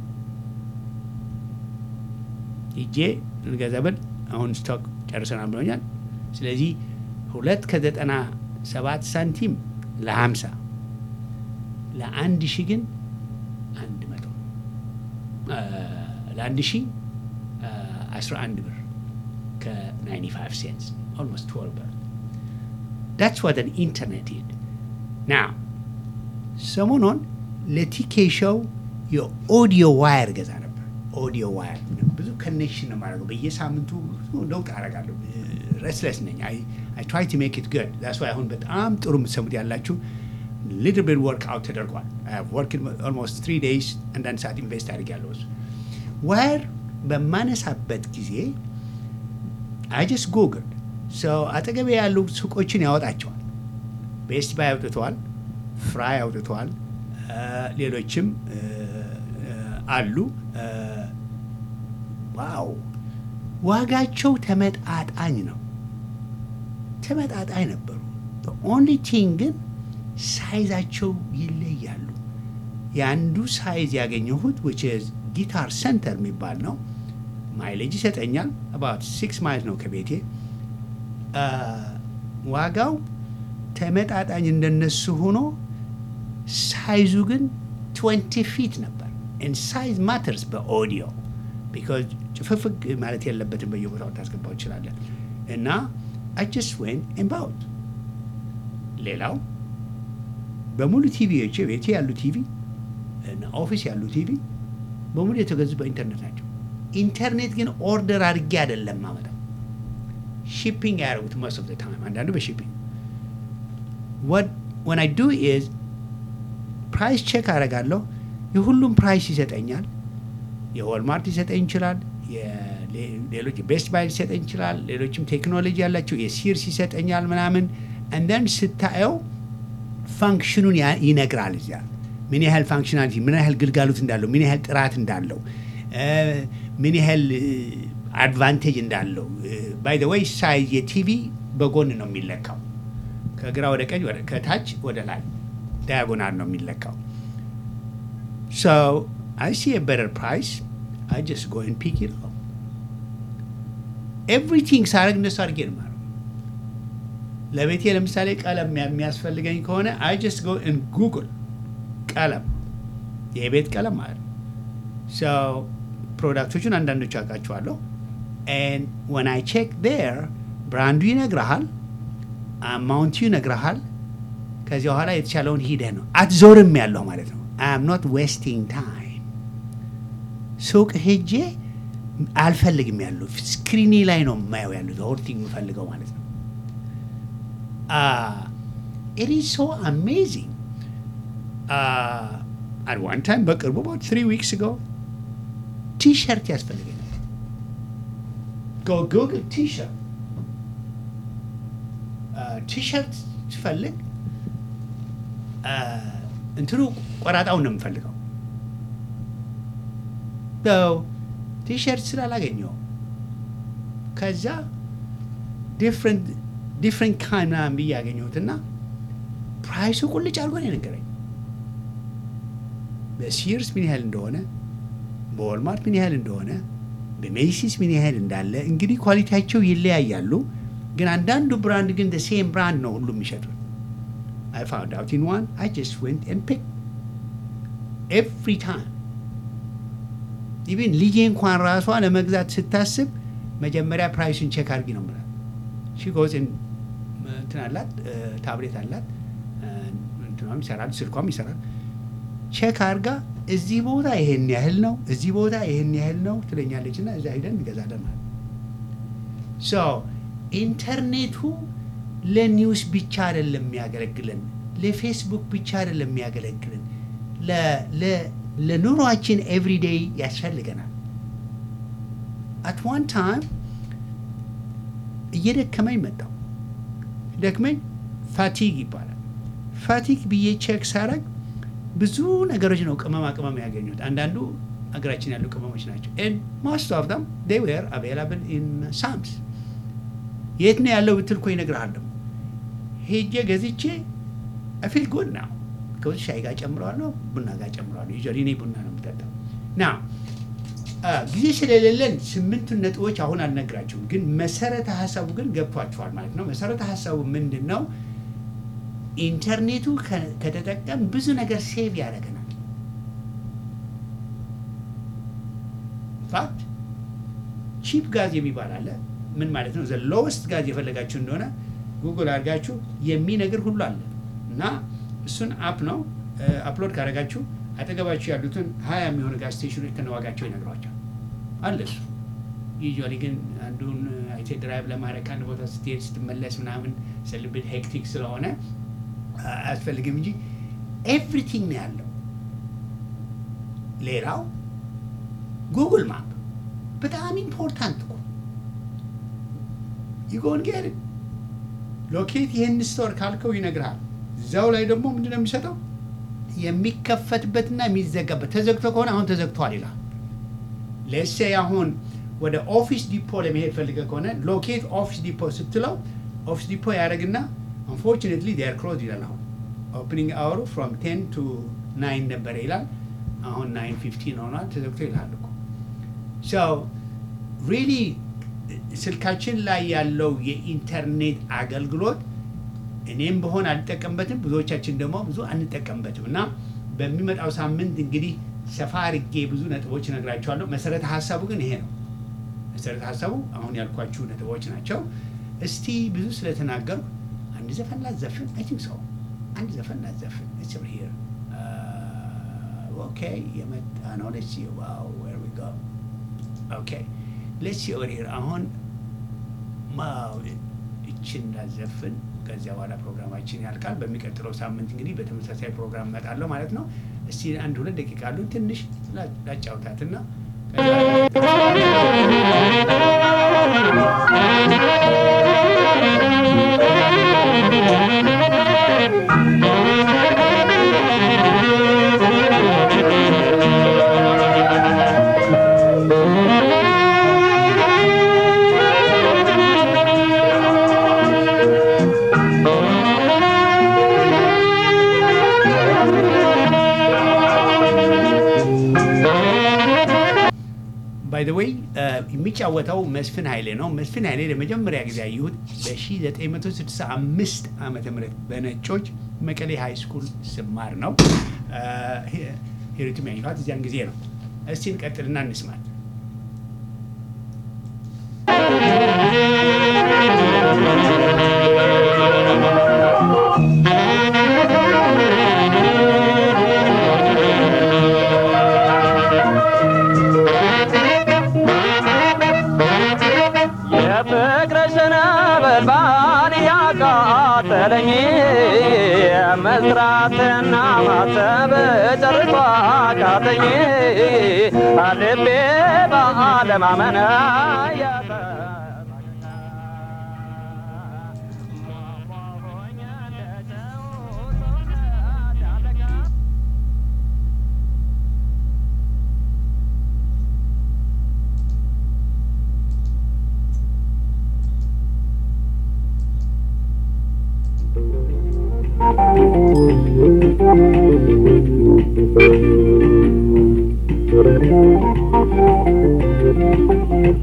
ሂጄ ልገዛ ብል አሁን ስቶክ ጨርሰናል ብሎኛል። ስለዚህ ሁለት ከዘጠና ሰባት ሳንቲም ለሀምሳ ለአንድ ሺ ግን አንድ መቶ እ፣ ለአንድ ሺ አስራ አንድ ብር ከ95 ሴንትስ ኦልሞስት 12 ብር ዳትስ ዋት አን ኢንተርኔት ኢዝ ናው ሰሞኑን ለቲኬ ሾው የኦዲዮ ዋየር ገዛ ነበር። ኦዲዮ ዋየር ብዙ ኮኔክሽን ነው የማደርገው። በየሳምንቱ ብዙ ለውጥ አደርጋለሁ። ረስለስ ነኝ። አይ ትራይ ቱ ሜክ ኢት ጉድ ዛስ ዋይ አሁን በጣም ጥሩ የምትሰሙት ያላችሁ ሊትል ቢት ወርክ አውት ተደርጓል። ወርክ ኦልሞስት ትሪ ዴይስ አንዳንድ ሰዓት ኢንቨስት አድርጊያለሁ። እሱ ዋየር በማነሳበት ጊዜ አይ ጀስት ጉግል ሰው አጠገቤ ያሉ ሱቆችን ያወጣቸዋል። ቤስት ባይ አውጥተዋል፣ ፍራይ አውጥተዋል፣ እ፣ ሌሎችም እ፣ እ፣ አሉ። እ፣ ዋው ዋጋቸው ተመጣጣኝ ነው። ተመጣጣኝ ነበሩ። ኦንሊ ቲንግ ግን ሳይዛቸው ይለያሉ። የአንዱ ሳይዝ ያገኘሁት ዊች ኢዝ ጊታር ሰንተር የሚባል ነው። ማይሌጅ ይሰጠኛል። አባት ሲክስ ማይል ነው ከቤቴ አ፣ ዋጋው ተመጣጣኝ እንደነሱ ሆኖ ሳይዙ ግን 20 ፊት ነበር። ሳይዝ ማተርስ በኦዲዮ ቢካዝ ጭፍፍግ ማለት የለበትም በየቦታው ታስገባው ይችላለን። እና አይ ጀስት ዌን ኤምባውት ሌላው በሙሉ ቲቪዎች ቤቴ ያሉ ቲቪ እና ኦፊስ ያሉ ቲቪ በሙሉ የተገዙ በኢንተርኔት ናቸው። ኢንተርኔት ግን ኦርደር አድርጌ አይደለም ማመጣው ሺፒንግ ያደረጉት most of the time አንዳንዱ በሺፒንግ what when I do is ፕራይስ ቼክ አደርጋለሁ። የሁሉም ፕራይስ ይሰጠኛል። የወልማርት ሊሰጠኝ ይችላል። የሌ- ሌሎች ቤስት ባይ ሊሰጠኝ ይችላል። ሌሎችም ቴክኖሎጂ ያላቸው የሲርስ ይሰጠኛል ምናምን እንደን ስታየው ፋንክሽኑን ያ- ይነግራል። እዚያ ምን ያህል ፋንክሽናሊቲ፣ ምን ያህል ግልጋሎት እንዳለው፣ ምን ያህል ጥራት እንዳለው፣ እ፣ ምን ያህል አድቫንቴጅ እንዳለው። ባይ ዘ ወይ ሳይዝ የቲቪ በጎን ነው የሚለካው። ከግራ ወደ ቀኝ፣ ወደ- ከታች ወደ ላይ ዳያጎናል ነው የሚለካው። ሶ አይ ሲ በረር ፕራይስ አይ ጀስት ጎ ን ፒክ ኢት ኤቭሪቲንግ ሳረግ እነሱ አድርጌ ነው የማደርገው። ለቤቴ ለምሳሌ ቀለም የሚያስፈልገኝ ከሆነ አይ ጀስት ጎ ን ጉግል ቀለም የቤት ቀለም ማለት ነው። ሶ ፕሮዳክቶቹን አንዳንዶቹ አውቃቸዋለሁ። ኤንድ ወን አይ ቼክ ዴር ብራንዱ ይነግረሃል፣ አማውንቱ ይነግረሃል። ከዚያ በኋላ የተቻለውን ሂደህ ነው አትዞርም ያለው ማለት ነው። አይ አም ኖት ዌስቲንግ ታይም ሱቅ ሄጄ አልፈልግም ያለው ስክሪኒ ላይ ነው የማየው ያለው ሆርቲንግ የምፈልገው ማለት ነው። ኢት ኢዝ ሶ አሜዚንግ አት ዋን ታይም በቅርቡ ባት ትሪ ዊክስ ጎ ቲሸርት ያስፈልገኛል። ጎ ጉግል ቲሸርት ቲሸርት ስፈልግ እንትኑ ቆራጣውን ነው የምፈልገው። ቲሸርት ስላላገኘው ከዛ ዲፍረንት ዲፍረንት ካይን ምናምን ብዬ ያገኘሁትና ፕራይሱ ቁልጭ አድርጎ ነው የነገረኝ። በሲርስ ምን ያህል እንደሆነ፣ በወልማርት ምን ያህል እንደሆነ፣ በሜሲስ ምን ያህል እንዳለ እንግዲህ ኳሊቲያቸው ይለያያሉ። ግን አንዳንዱ ብራንድ ግን ሴም ብራንድ ነው ሁሉም የሚሸጡት። I found out in one, I just went and picked every time. ኢቭን ልጄ እንኳን ራሷ ለመግዛት ስታስብ መጀመሪያ ፕራይሱን ቼክ አድርጊ ነው የምላት። ሺ ጎዝ እንትን አላት ታብሌት አላት እንትኗም ይሰራል ስልኳም ይሰራል። ቼክ አድርጋ እዚህ ቦታ ይሄን ያህል ነው፣ እዚህ ቦታ ይሄን ያህል ነው ትለኛለች እና እዛ ሂደን እንገዛለን ማለት ሶ ኢንተርኔቱ ለኒውስ ብቻ አይደለም የሚያገለግለን፣ ለፌስቡክ ብቻ አይደለም የሚያገለግለን፣ ለኑሯችን ኤቭሪዴይ ያስፈልገናል። አት ዋን ታይም እየደከመኝ መጣው። ደክመኝ ፋቲግ ይባላል። ፋቲግ ብዬ ቼክ ሳረግ ብዙ ነገሮች ነው ቅመማ ቅመም ያገኙት። አንዳንዱ ሀገራችን ያሉ ቅመሞች ናቸው። ማስት ኦፍ ደም ዴይ ዌር አቬላብል ኢን ሳምስ የት ነው ያለው ብትል እኮ ይነግርሃል። ደግሞ ሄጄ ገዝቼ አፊል ጉድ ነው ከዚ ሻይ ጋር ጨምረዋለሁ፣ ቡና ጋር ጨምረዋለሁ። ዩዥዋሊ እኔ ቡና ነው የምጠጣው። ና ጊዜ ስለሌለን ስምንቱን ነጥቦች አሁን አልነግራችሁም፣ ግን መሰረተ ሀሳቡ ግን ገብቷችኋል ማለት ነው። መሰረተ ሀሳቡ ምንድን ነው? ኢንተርኔቱ ከተጠቀም ብዙ ነገር ሴቭ ያደርገናል። ፋክት ቺፕ ጋዝ የሚባል አለ ምን ማለት ነው? ዘ ሎወስት ጋዝ የፈለጋችሁ እንደሆነ ጉግል አድርጋችሁ የሚነግር ሁሉ አለ እና እሱን አፕ ነው አፕሎድ ካደረጋችሁ አጠገባችሁ ያሉትን ሀያ የሚሆኑ ጋዝ ስቴሽኖች ከነዋጋቸው ይነግሯቸዋል አለ እሱ። ዩዥዋሊ ግን አንዱን አይቴ ድራይቭ ለማድረግ ከአንድ ቦታ ስትሄድ ስትመለስ ምናምን ስልብት ሄክቲክ ስለሆነ አያስፈልግም እንጂ ኤቭሪቲንግ ነው ያለው። ሌላው ጉግል ማፕ በጣም ኢምፖርታንት እኮ ይጎን ጌር ሎኬት ይህን ስቶር ካልከው ይነግርሃል። እዛው ላይ ደግሞ ምንድን ነው የሚሰጠው የሚከፈትበትና የሚዘጋበት። ተዘግቶ ከሆነ አሁን ተዘግቷል ይላል። ለሴ አሁን ወደ ኦፊስ ዲፖ ለመሄድ ፈልገ ከሆነ ሎኬት ኦፊስ ዲፖ ስትለው ኦፊስ ዲፖ ያደርግና አንፎርቹኔትሊ ዴር ክሎዝ ይላል። አሁን ኦፕኒንግ አወሩ ፍሮም ቴን ቱ ናይን ነበረ ይላል። አሁን ናይን ፊፍቲን ሆኗል ተዘግቶ ይልሃል እኮ ሶ ሪሊ ስልካችን ላይ ያለው የኢንተርኔት አገልግሎት እኔም በሆን አልጠቀምበትም፣ ብዙዎቻችን ደግሞ ብዙ አንጠቀምበትም እና በሚመጣው ሳምንት እንግዲህ ሰፋ አድርጌ ብዙ ነጥቦች እነግራቸዋለሁ። መሰረተ ሀሳቡ ግን ይሄ ነው። መሰረተ ሀሳቡ አሁን ያልኳችሁ ነጥቦች ናቸው። እስቲ ብዙ ስለተናገርኩ አንድ ዘፈን ላዘፍን። አይ ቲንክ ሰው አንድ ዘፈን ላዘፍን። ኢትስ ኦቨር ሂር ኦኬ። የመጣ ነው ሌትስ ሲ ዋው ዌር ዊ ጎ ኦኬ ሌትስ ሲ ኦቨር ሂር አሁን እችን ላዘፍን። ከዚያ በኋላ ፕሮግራማችን ያልቃል። በሚቀጥለው ሳምንት እንግዲህ በተመሳሳይ ፕሮግራም እመጣለሁ ማለት ነው። እስቲ አንድ ሁለት ደቂቃ አሉ ትንሽ ላጫውታትና ባይ ዘ ዌይ የሚጫወተው መስፍን ኃይሌ ነው። መስፍን ኃይሌ ለመጀመሪያ ጊዜ ያየሁት በ1965 ዓመተ ምህረት በነጮች መቀሌ ሃይ ስኩል ስማር ነው። ሂሩትም ያየኋት እዚያን ጊዜ ነው። እስቲ እንቀጥልና እንስማት። የፍቅርሽን ነበልባል ያቃጠለኝ መስራትና ማሰብ ጨርሶ አቃተኝ ልቤ በአለማመን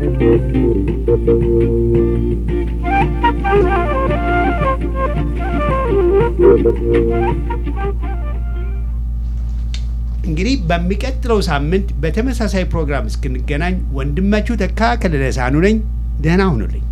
እንግዲህ በሚቀጥለው ሳምንት በተመሳሳይ ፕሮግራም እስክንገናኝ ወንድማችሁ ተካ ከለለ ሳህኑ ነኝ። ደህና ሁኑልኝ።